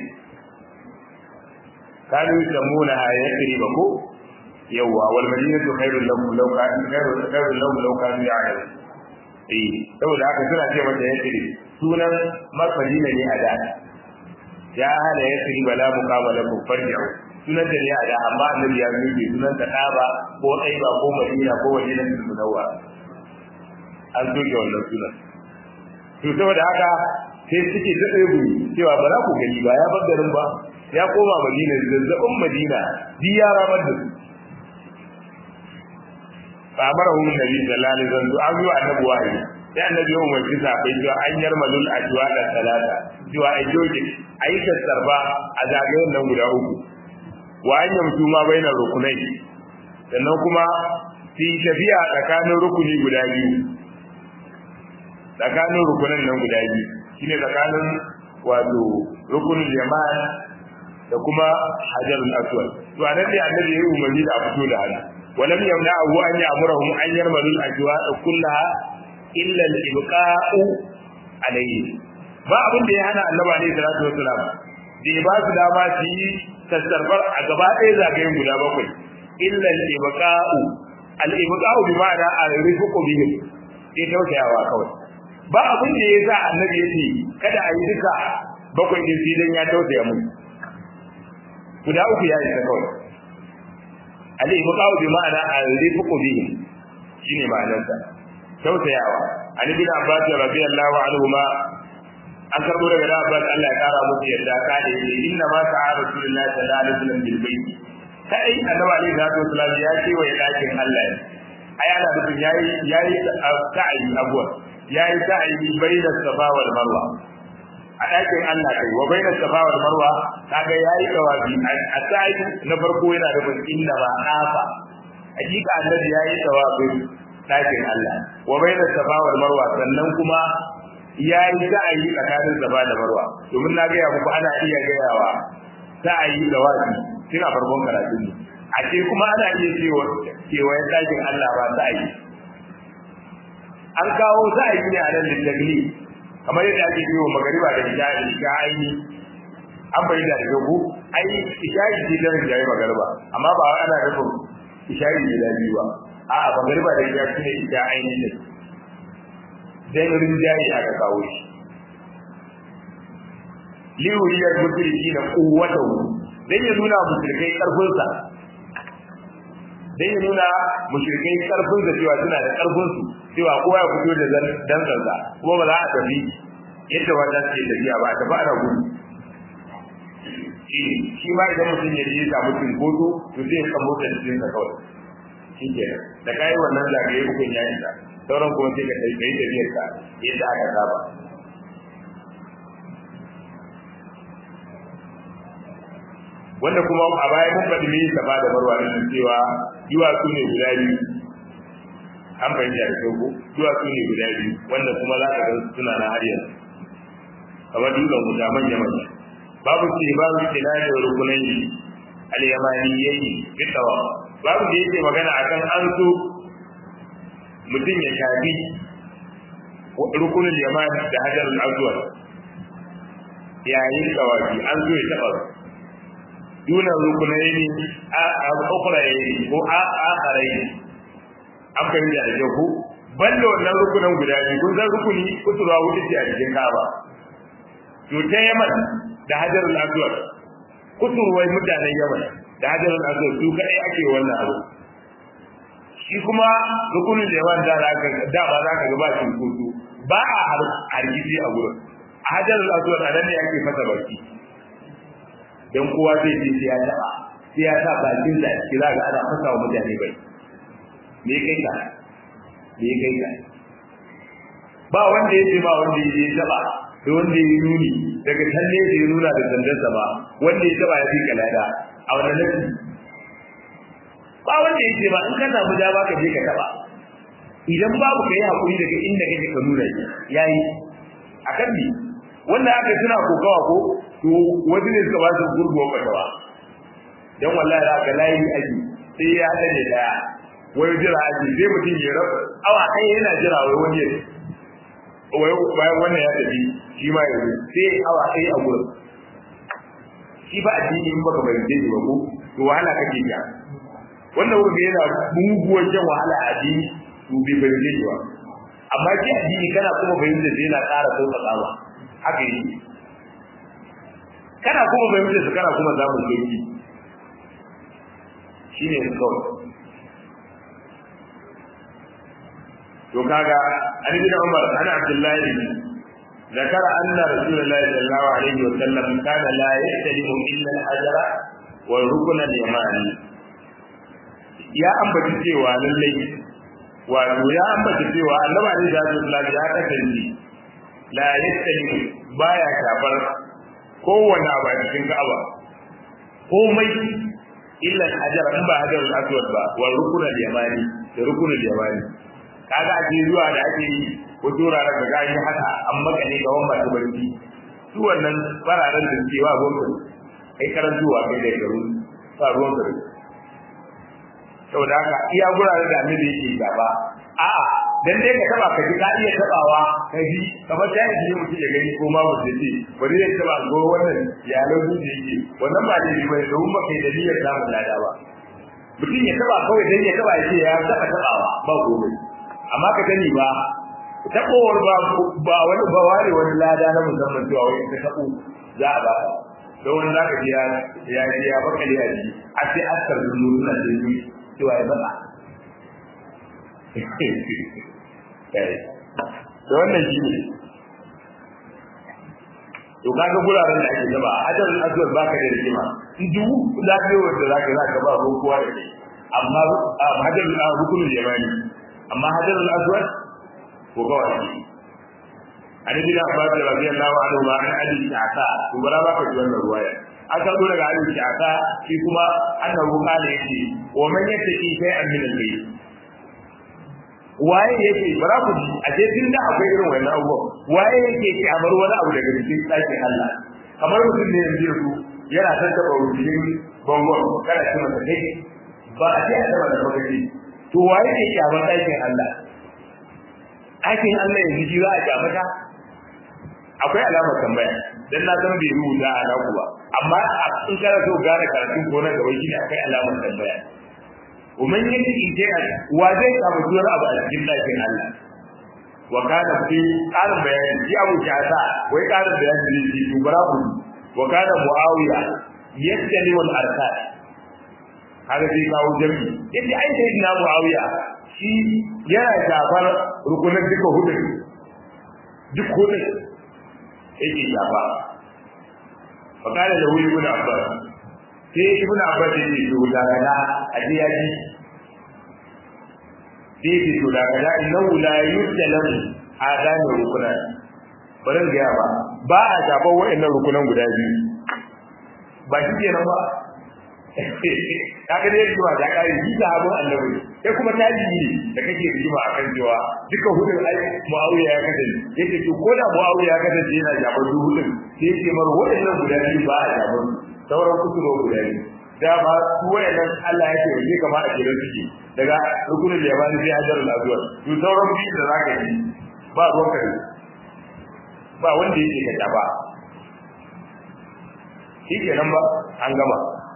kanu yusamuna yasriba ko yawa wal madinatu khairul lahum law kanu khairul khairul lahum law kanu ya'lamun eh saboda haka suna ce mata yasrib sunan madina ne a da ya hada yasrib la muqabala ku farji'u sunan da ne a da amma annabi ya zuke sunan ta daba ko aiba ko madina ko madinatul munawwara an soke wannan sunan to saboda haka sai suke ta tsaye cewa ba za ku gani ba ya bar garin ba ya koma madina zazzabin madina bi ya ramar da su fa amara hu nabi sallallahu alaihi wasallam an yi annabi wahayi sai annabi ya umarci sahabbai cewa an yarmalul ajwa da talata cewa ai joje ai sarba a zagayen nan guda uku wa an yamsu ma bainar rukunai sannan kuma fi tafiya tsakanin rukuni guda biyu tsakanin rukunan nan guda biyu shine tsakanin wato rukunin yaman da kuma hajarul aswad to anan ne annabi ya umarni da a fito da hannu walam yamna'u an ya'murahum an yarmalul ajwa kullaha illa al-ibqa'u alayhi ba abin da ya hana annabi alayhi salatu wassalam da ya ba su dama su yi sassarfar a gaba ɗaya zagayen guda bakwai illa al-ibqa'u al-ibqa'u bi ma'ana al-rifqu bihim sai tausayawa kawai ba abin da ya sa annabi ya ce kada a yi duka bakwai din filin ya tausaya mu guda uku ya isa kawai ali ibqa'u bi ma'ana al-rifqu bihi shine ma'anarsa tausayawa ali bin abbas radiyallahu anhu ma an karbo daga da abbas Allah ya kara musu yadda ka da yake inna ma sa'a rasulullahi sallallahu alaihi wasallam bil bayt kai annabi alaihi salatu wasallam ya ce wa dakin Allah ai ana nufin yayi yayi sa'i abuwa yayi sa'i bayna safa wal marwa a ɗakin Allah kai wa bayna safa wal marwa kaga yayi tawafi a sa'i na farko yana da inda ba afa hakika annabi yayi tawafi ɗakin Allah wa bayna safa wal marwa sannan kuma yayi sa'i tsakanin safa da marwa domin na gaya muku ana iya gayawa sa'i tawafi tun a farkon karatun ne a ce kuma ana iya cewa kewayen ɗakin Allah ba sa'i an kawo sa'ayi ne a nan littagli kamar yadda ake yi wa magariba da isha'i isha aini an bai da dogo ai isha'i ce da rinjaye magariba amma ba ana nufin isha'i ne da biyu ba a'a magariba da isha shine isha aini ne dan rinjaye aka kawo shi liwuriyar musulki na kuwatahu dan ya nuna musulkai karfinsa dan ya nuna mushrikai karfin da cewa suna da karfin su cewa kowa ya fito da dan sarsa kuma ba za a tafi yadda wanda suke tafiya ba a tafi ana gudu shi shi ma idan mutum ya je samu cinkoso to zai kan motsa cikin sa kawai shi ke da kai wannan zagaye hukun ya isa sauran kuma sai ka kai kai tafiyar ka yadda aka saba wanda kuma a baya mun faɗi me safa da marwa din cewa duwatsu ne guda biyu an fahimta da kyau ko duwatsu ne guda biyu wanda kuma za ka ga suna na har yanzu kamar dutsen guda manya manya babu ce babu tilali wa rukunai al-yamaniyyi bitawa babu da yake magana akan an so mutum ya shafi rukunin yaman da hajar al-aswad yayin tawafi an zo ya taba duna rukunai ne a ukurai ko a akarai an fahimta da kyau ko banda wannan rukunan guda biyu kun san rukuni kusurwa hudu ce a cikin kaba to ta yaman da hajar al-aswad kusurwai mutanen yaman da hajar al-aswad su kai ake wannan abu shi kuma rukunin da yawan da zaka da ba zaka ga ba shi kusu ba a hargitsi a gurin a hajar al-aswad anan ne ake fasa baki dan kowa zai ji sai ya taba sai ya sa bakin da shi za ga ana fasa wa mutane bai me kai ka me kai ka ba wanda ya ce ba wanda ya taba da wanda ya nuni daga can ne ya nuna da sandarsa ba wanda ya taba ya fi kalada a wannan nafi ba wanda ya ce ba in ka samu dama ka je ka taba idan babu ka yi hakuri daga inda kake ka nuna yayi akan ni wanda aka tuna kokawa ko to wani ne suka ba su gurguwa fatawa dan wallahi za ka layi aji sai ya dade daya wai jira aji sai mutum ya rabu awa kai yana jira wai wani ya wai bayan wannan ya tafi shi ma ya sai awa kai a gurin shi ba addini in baka bayyana shi ba ko to wahala kake ja wannan wanda yana muguwar jan wahala a addini to bai bayyana shi ba amma shi addini kana kuma bayyana shi yana ƙara sauƙaƙawa haka yi kana kuma bayyana shi kana kuma zamu sauki shine kawai to kaga an bin Umar an Abdullahi ذكر أن رسول الله صلى الله عليه وسلم كان لا يستلم إلا الحجر والركن اليماني يا أنبت cewa lallai wato ya ambata cewa annabi alaihi salatu ya kasance la yastalimu baya shafar kowanne abu a cikin Ka'aba komai illa hajar in ba hajar al-aswad ba wal rukun al-yamani da rukun al-yamani kaga a zuwa da ake yi wasu wuraren da gani haka an makale ga wani masu barci su wannan fararen da suke wa ruwan kai karantuwa kai da garu ba ruwan garu saboda haka iya guraren da annabi yake gaba a'a dan dai ka taba ka ji ka iya tabawa ka ji kamar ta yi mutum ya gani ko ma mutum ce bari ya taba go wannan ya lauzu da yake wannan ba dai bai da umma kai da niyyar samun lada ba mutum ya taba kawai dan ya taba ya ce ya taba tabawa ba gobe amma ka sani ba tabowar ba ba wani ba ware wani lada na musamman cewa wai ka tabo za a ba don wani zaka ji ya ya ya baka ya ji a sai askar dulu suna da yi cewa ya baka to wannan shi ne to kaga guraren da ake zaba hajarul aswad baka da rigima in duk lafiyar da zaka zaka ba ko kowa da kai amma hajarul rukunul yamani amma hajarul aswad ko ga wani an yi da abbas radiyallahu anhu ma an ali ta'ata to bara ba ka ji wannan ruwaya an karbo daga ali ta'ata shi kuma annahu kana yake wa man yattaqi shay'an min al-bayt waye yake bara ku ji a je tun da akwai irin wannan abubuwa waye yake kyamar wani abu daga cikin ɗakin Allah kamar mutum ne yanzu yanzu yana son taɓa rubutun bangon kana ce masa kai ba a ce a taɓa da lokaci to waye yake kyamar ɗakin Allah ɗakin Allah yanzu ji za a kyamata akwai alamar tambaya dan na san bai rubuta a naku ba amma in kana so gane karatun ko na gaba shi akwai alamar tambaya ومن يجد شيئا وزي ابو سور ابو الجن لكن الله وكان في قال بيان في ابو شعثاء وي قال بيان في دبرابو وكان معاويه يستلم الاركان هذا في kawo jami yace ai sai na muawiya shi yana shafar rukunin duka hudu duk hudu yake shafa fa kana da wuri ibn abbas sai ibn abbas ya ce to da kana a ji ya ji sai ce to da kana innahu la yusallam adan rukunan barin ga ba ba a shafa wa'annan rukunan guda biyu ba shi kenan ba kaga dai cewa da kai ji da abun annabi sai kuma taji ne da kake rigima akan cewa duka hudun ai muawiya ya kace yake to ko da muawiya ya kace yana jabar hudun sai ce mar wa'annan guda biyu ba a jabar sauran kusuro guda ne dama su wayannan Allah yake waje kama a gidan suke daga rukunin yamani sai hajarul azwar to sauran biyu da zaka yi ba ruwan ka ba wanda yake ka ba shi kenan ba an gama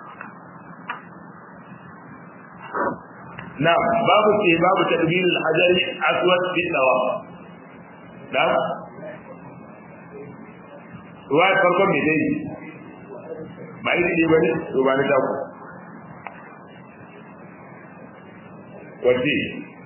na babu ce babu tadbir al-hajar aswad fi tawaf na ruwa farkon me dai ba yi ne ba ne to ba ni ta ku wace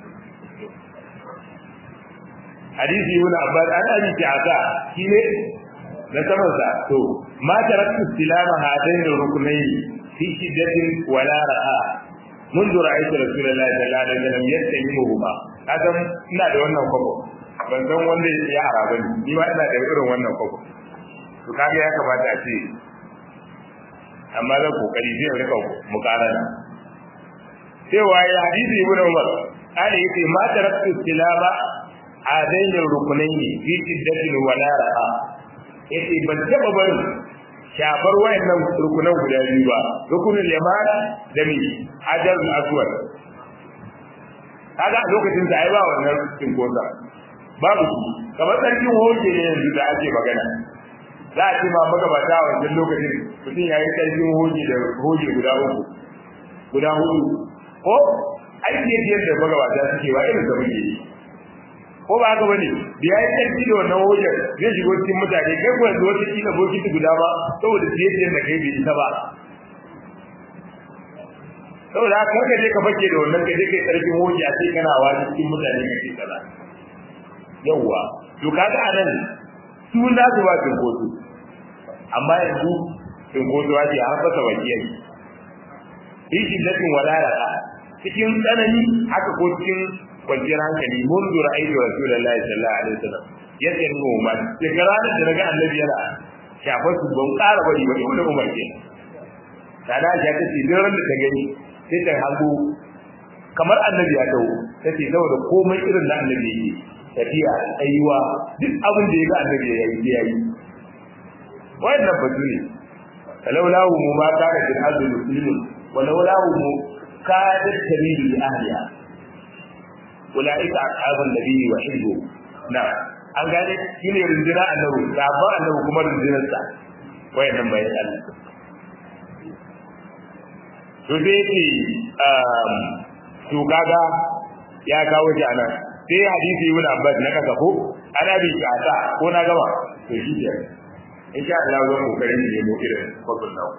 hadisi ibn abbas an abi ta'ata shi ne na saman sa to ma taraktu silama hadain rukunaini fi shiddatin wala ra'a منذ رأيت رسول الله صلى الله عليه وسلم يستلمهما kasan ina da wannan kwabo ban san wanda ya hara bane ni ma ina da irin wannan kwabo to kaga ya kamata a ce amma zan kokari zai rika mukarana cewa ya hadisi ibn umar ana yace ma taraktu silama adain rukunaini fi shiddatin wala ra'a yace ban taba bari shafar wayannan rukunan guda biyu ba rukunin yaman da mi hajar aswad kaga a lokacin da ai ba wannan cinkosa babu kamar sarkin hoje ne yanzu da ake magana za a ce ma magabata a wancan lokacin mutum ya yi sarkin hoje da hoje guda uku guda hudu ko aiki yadda magabata suke ba irin da muke yi ko ba haka bane da yayi tarki da wannan hojar zai shigo cikin mutane kai ko yanzu wata kila bokiti guda ba saboda siye da kai bai isa ba saboda haka kar ka je ka fake da wannan ka je kai tsarkin hoji a cikin kana wani cikin mutane ka ce kaza yawwa to kaga anan su na su ba cin kotu amma yanzu cin kotu ake har fasa bakiyai yi shiddatin wadara cikin tsanani haka ko cikin kwanciyar hankali mun zura aiki wa rasulullahi sallallahu alaihi wasallam yadda yin umar daga ranar da naga annabi yana shafar su ban ƙara bari ba ibnu umar ke sada ja ta ce duk da ta gani sai ta hango kamar annabi ya dawo ta ce saboda komai irin na annabi yake tafiya tsayuwa duk abin da ya ga annabi ya yi ya yi wannan batu ne falaulahu mu ma kana fil ardi muslimun walaulahu mu kadat tabidu li ahliha ulaika ashabun nabiyyi wa hizbu na an gane shine runduna annabi sabon annabi kuma rundunar sa wayannan bayan Allah to dai ce um to kaga ya kawo shi anan sai hadisi ibn Abbas na kasa ko ana bi kasa ko na gama to shi ke insha Allah zan kokari ne mu irin kwabin nawa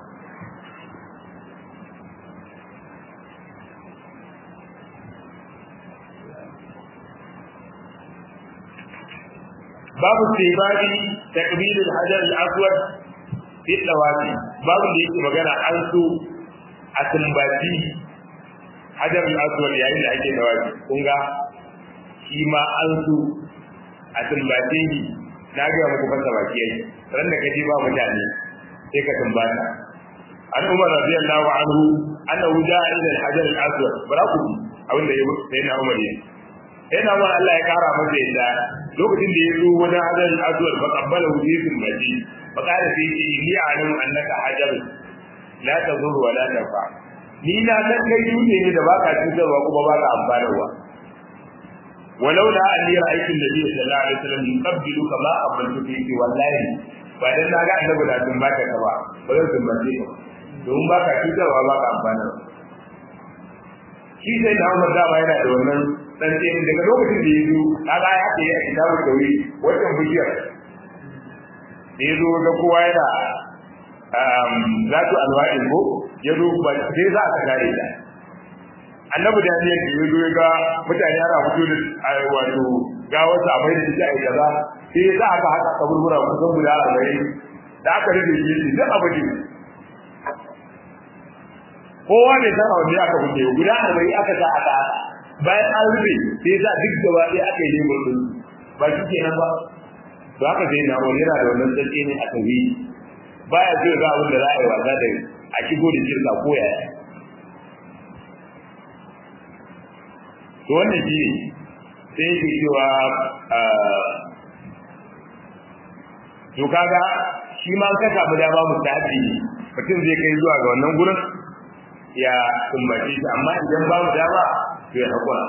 babu tibadi takbil al-hajar al-aswad fi tawafi babu da yake magana an so a tumbaci hajar al-aswad yayin da ake tawafi kun ga shi ma an so a tumbace shi na ga muku fasa baki yayi ran da kaji ba mutane sai ka tumbata an umar radiyallahu anhu annahu ja'a ila al-hajar al-aswad baraku abinda ya sai na umar yayi sai na umar Allah ya kara masa yadda lokacin da ya zo wajen hajar al-aswad fa qabbala wujuhum maji fa qala fi inni a'lamu annaka hajar la tadur wa la tanfa ni na san kai dutse ne da baka cutarwa kuma baka amfanarwa ولولا أني رأيت النبي صلى الله عليه وسلم يقبل كما قبلت فيك والله بعدين na ga annabi da tun baka ka ba ba zan tun bace ka don baka cutarwa baka amfana shi sai da Umar dama yana da wannan dan ce daga lokacin da ya zo kaga ya ce a kitabu da wuri wannan bujiyar da ya zo ga kowa yana um zatu alwa'in ko ya zo ba sai za ka gare ta annabi da ne da yazo ga mutane ana fito da wato ga wasu abai da take ai kaza sai za aka haka kaburbura kusan guda 40 da aka rike shi duk abin kowa ne san wanda aka fito guda 40 aka sa aka bayan an rufe sai za duk gaba ɗaya aka yi lebur din ba shi kenan ba to haka sai na wani yana da wannan sarki ne a tafi baya so ga abin da za a yi wasa da a shigo da shirka ko yaya to wannan shi sai yake cewa to kaga shi ma ka samu dama mustahabi mutum zai kai zuwa ga wannan gurin ya kumbace shi amma idan ba mu dama to ya hakura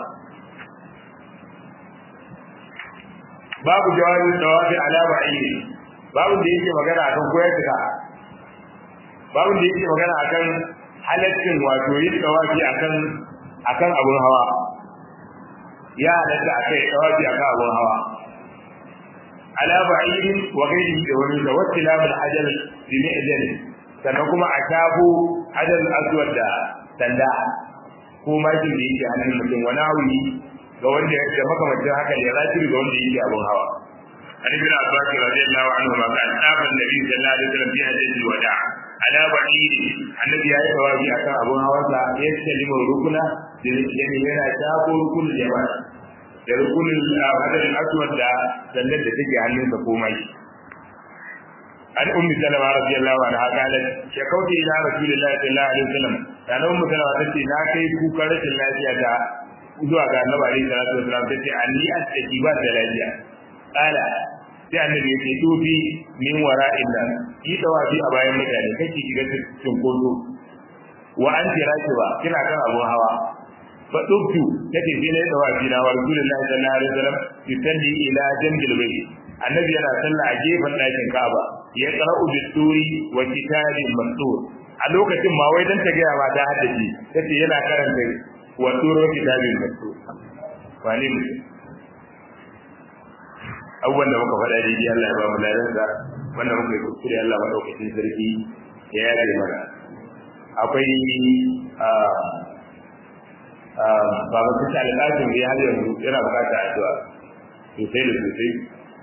babu jawabin tawafi ala ba'i babu da yake magana akan koyar da babu da yake magana akan halaccin wato yin tawafi akan akan abun hawa ya halatta akai tawafi akan abun hawa ala ba'irin wa ghairihi da wani da wasilab al-ajal bi mi'jal sannan kuma a tabo ajal aswad da sanda ko makin da yake hannun mutum wani hawi ga wanda ya makamancin haka ya rashi ga wanda yake abun hawa عن ابن عباس رضي الله عنهما قال طاف النبي صلى الله عليه وسلم في حجة الوداع على بعيد النبي يا ثوابي أكان أبو هوسا يستلم الركن يعني هنا شاف ركن الجمال da rukunin hadarin aswad da sallar da take hannunsa komai an ummi salama radiyallahu anha qalat shakauti ila rasulillahi sallallahu alaihi wasallam kana ummu salama tace na kai kukan rashin lafiya ta zuwa ga annabi alaihi salatu wasallam tace anni astaki ba da lafiya qala sai annabi ya ce tufi min wara illa yi tawafi a bayan mutane kake shiga cikin kodo wa an tira ki ba kina kan abun hawa fa dubtu kace sai ne tawafi na wa rasulullahi sallallahu alaihi wasallam yusalli ila jambil bayt annabi yana sallah a gefen ɗakin Ka'aba ya qara'u bituri wa kitabin mastur a lokacin ma wai dan ta ga ma ta haddace kace yana karanta wa turo kitabin mastur wani mutum abubuwan da muka faɗa daidai Allah ya ba mu ladansa wanda muka yi kuskure Allah maɗaukacin sarki ya yaje mana akwai baban kusa alƙasin da ya har yanzu yana bukata addu'a sosai da sosai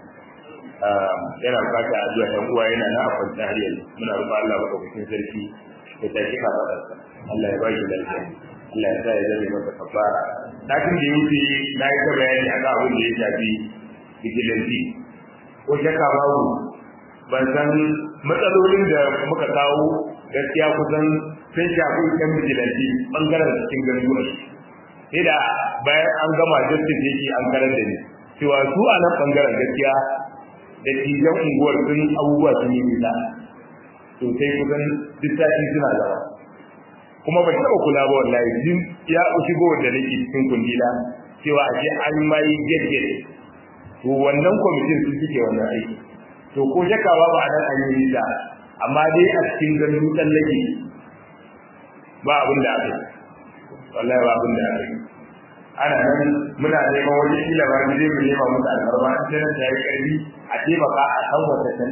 yana bukata addu'a ɗan uwa yana na a kwanta har yanzu muna rufa Allah maɗaukacin sarki ya tashi kafaɗarsa Allah ya ba shi lafiya Allah ya sa ya zame masa kafara satin da ya wuce na yi ta bayani akan abin da ya shafi vigilanti ko shakka babu ban san matsalolin da muka kawo gaskiya kusan sun shafi yan vigilanti bangaren cikin garuruwa sai da bayan an gama justice yake an karar da ni cewa su a nan bangaren gaskiya da tijan unguwar sun abubuwa sun yi nisa sosai kusan duk sati suna zama kuma ban taɓa kula ba wallahi jin ya shigo da nake cikin kundila cewa a ce an mai gaggen to wannan kwamitin sun suke wannan aiki to ko shakawa ba a nan an yi nisa amma dai a cikin ganin tsallake ba abin da aka yi wallahi ba abin da aka yi ana nan muna neman wani kila ba mu je mu nema musu alfarma an sai ta yi karfi a taimaka a san wata can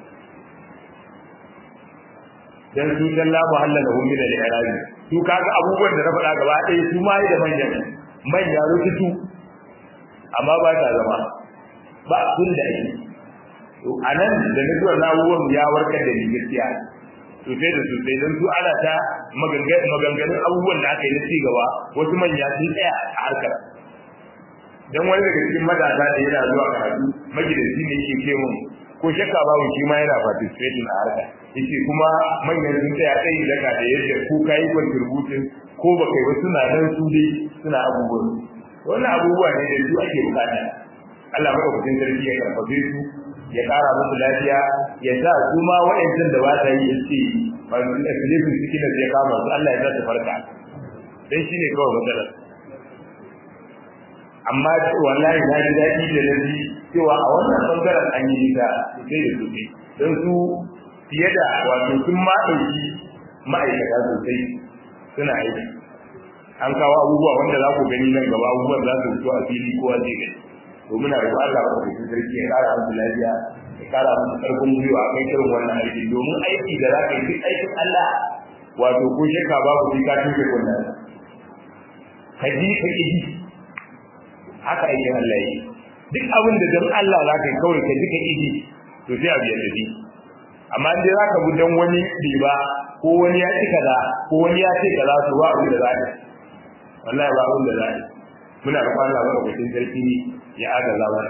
dan su dan la muhalla lahum min al-i'rabi su kaga abubuwan da na faɗa gaba ɗaya su ma da manyan manya rututu amma ba ta zama ba sun da ake to anan da nutsuwar abubuwan ya warkar da ni gaskiya sosai da sosai don su ana ta maganganun abubuwan da aka yi na ci gaba wasu manya sun tsaya a harkar don wani daga cikin matasa da yana zuwa karatu magidanci ne yake ce mun ko shakka babu shi ma yana participating a harka yace kuma manyan sun tsaya tsayin daga da yadda ku kayi contribution ko ba kai ba suna nan su dai suna abubuwan wannan abubuwa ne da su ake bukata Allah madaukakin sarki ya karfafe su ya kara musu lafiya ya sa su ma wa'ancan da ba ta yi yace ba su da filifin cikin da ya kama su Allah ya sa su farka dan shine kawai matsalar amma wallahi na ji daɗi da nabi cewa a wannan bangaren an yi nisa sosai da sosai don su fiye da wato sun ma ɗauki ma'aikata sosai suna aiki an kawo abubuwa wanda za ku gani nan gaba abubuwan za su fito a fili kowa zai gani to muna roƙon Allah ba ku sarki ya ƙara musu lafiya ya ƙara musu ƙarfin gwiwa a kai irin wannan aiki domin aiki da za ka yi duk aikin Allah wato ko shakka babu sai ka tuke kunnan ka ji ka ƙi haka aikin Allah yi duk abin da dan Allah za ka yi kawai ka ji ka ƙi to sai abu ya tafi amma in dai za ka bi dan wani riba ko wani ya ci kaza ko wani ya ce kaza to ba abin da za ka wallahi ba abin da za ka muna da Allah ba da sarki ya agaza ba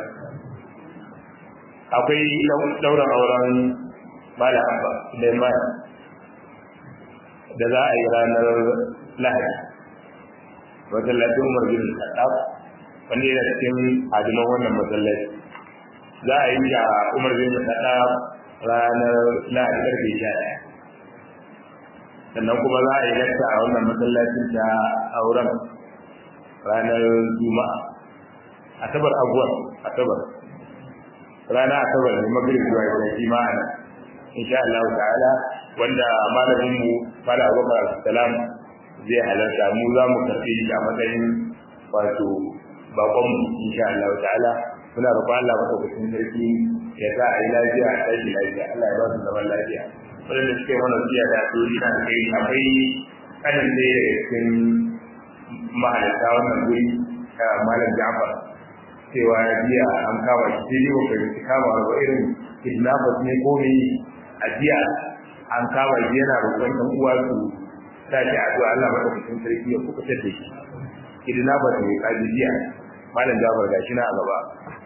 akwai dauran auren mala abba Suleiman da za a yi ranar lahadi masallacin umar bin khattab wanda yana cikin hadiman wannan masallaci za a yi a umar bin khattab ranar lahadi karfe sha ɗaya sannan kuma za a yi lakta a wannan masallacin ta auren ranar juma'a asabar abuwar asabar rana asabar ne magrib zuwa yau shi ma'ana insha Allah ta'ala wanda malamin mu fara abubakar salam zai halarta mu za mu karɓi shi a matsayin wato bakon mu insha Allah ta'ala muna roƙon Allah madaukakin sarki ya sa a yi lafiya a tashi lafiya Allah ya ba su zaman lafiya wadanda suke mana siya da dori na da kai akwai kanin da daga cikin mahalarta wannan guri malam Ja'far cewa ya biya an kama shi sai dai ba fahimci kama ba irin kidnappers ne ko me a jiya an kama shi yana roƙon ɗan uwa su sa shi addu'a Allah madaukakin sarki ya kuka da shi kidnappers ne kaji jiya malam Ja'far gashi na a gaba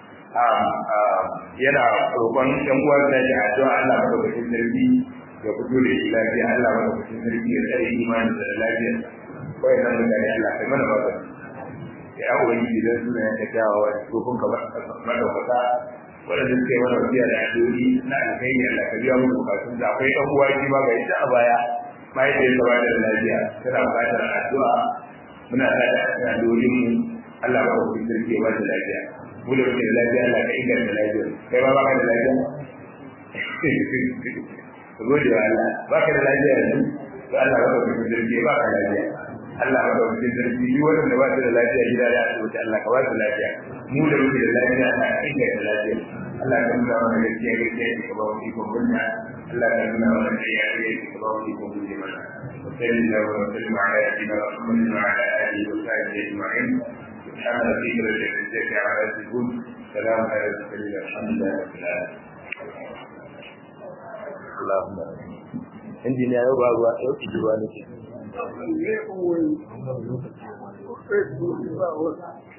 yana roƙon ɗan uwa sa shi addu'a Allah madaukakin sarki ya fito da shi lafiya Allah madaukakin sarki ya tsare imanin da lafiya wayannan mutane Allah kai mana ba ya ubangiji dan suna yanka kyawawa da tsofin ka madaukaka waɗanda suka yi mana wasiya da addu'o'i na alkhairi Allah ka biya musu bukatun da akwai ɗan uwa shi ma ga ita a baya mahaifiyar ta bada da lafiya tana buƙatar addu'a muna sa da addu'o'in mu Allah ba ku sarki ya ba da lafiya mu da muke da lafiya Allah ka inganta lafiya kai ma baka da lafiya ka gode wa Allah baka da lafiya yanzu to Allah ba ku sarki ya baka lafiya Allah ba da wajen zargi duk wanda ba su da lafiya gida da asibiti Allah ka ba su lafiya mu da muke da lafiya Allah ka inganta lafiya Allah ka nuna mana gaskiya gaskiya ki ka ba mu ikon gunya Allah ka nuna mana gaskiya gaskiya ki ka ba mu ikon gunya mana وصلى الله وسلم على سيدنا محمد وعلى اله وصحبه اجمعين سبحان ربك رب العزه عما يصفون سلام على المرسلين الحمد لله رب العالمين اللهم injiniya yau ba ruwa yau ki ruwa nake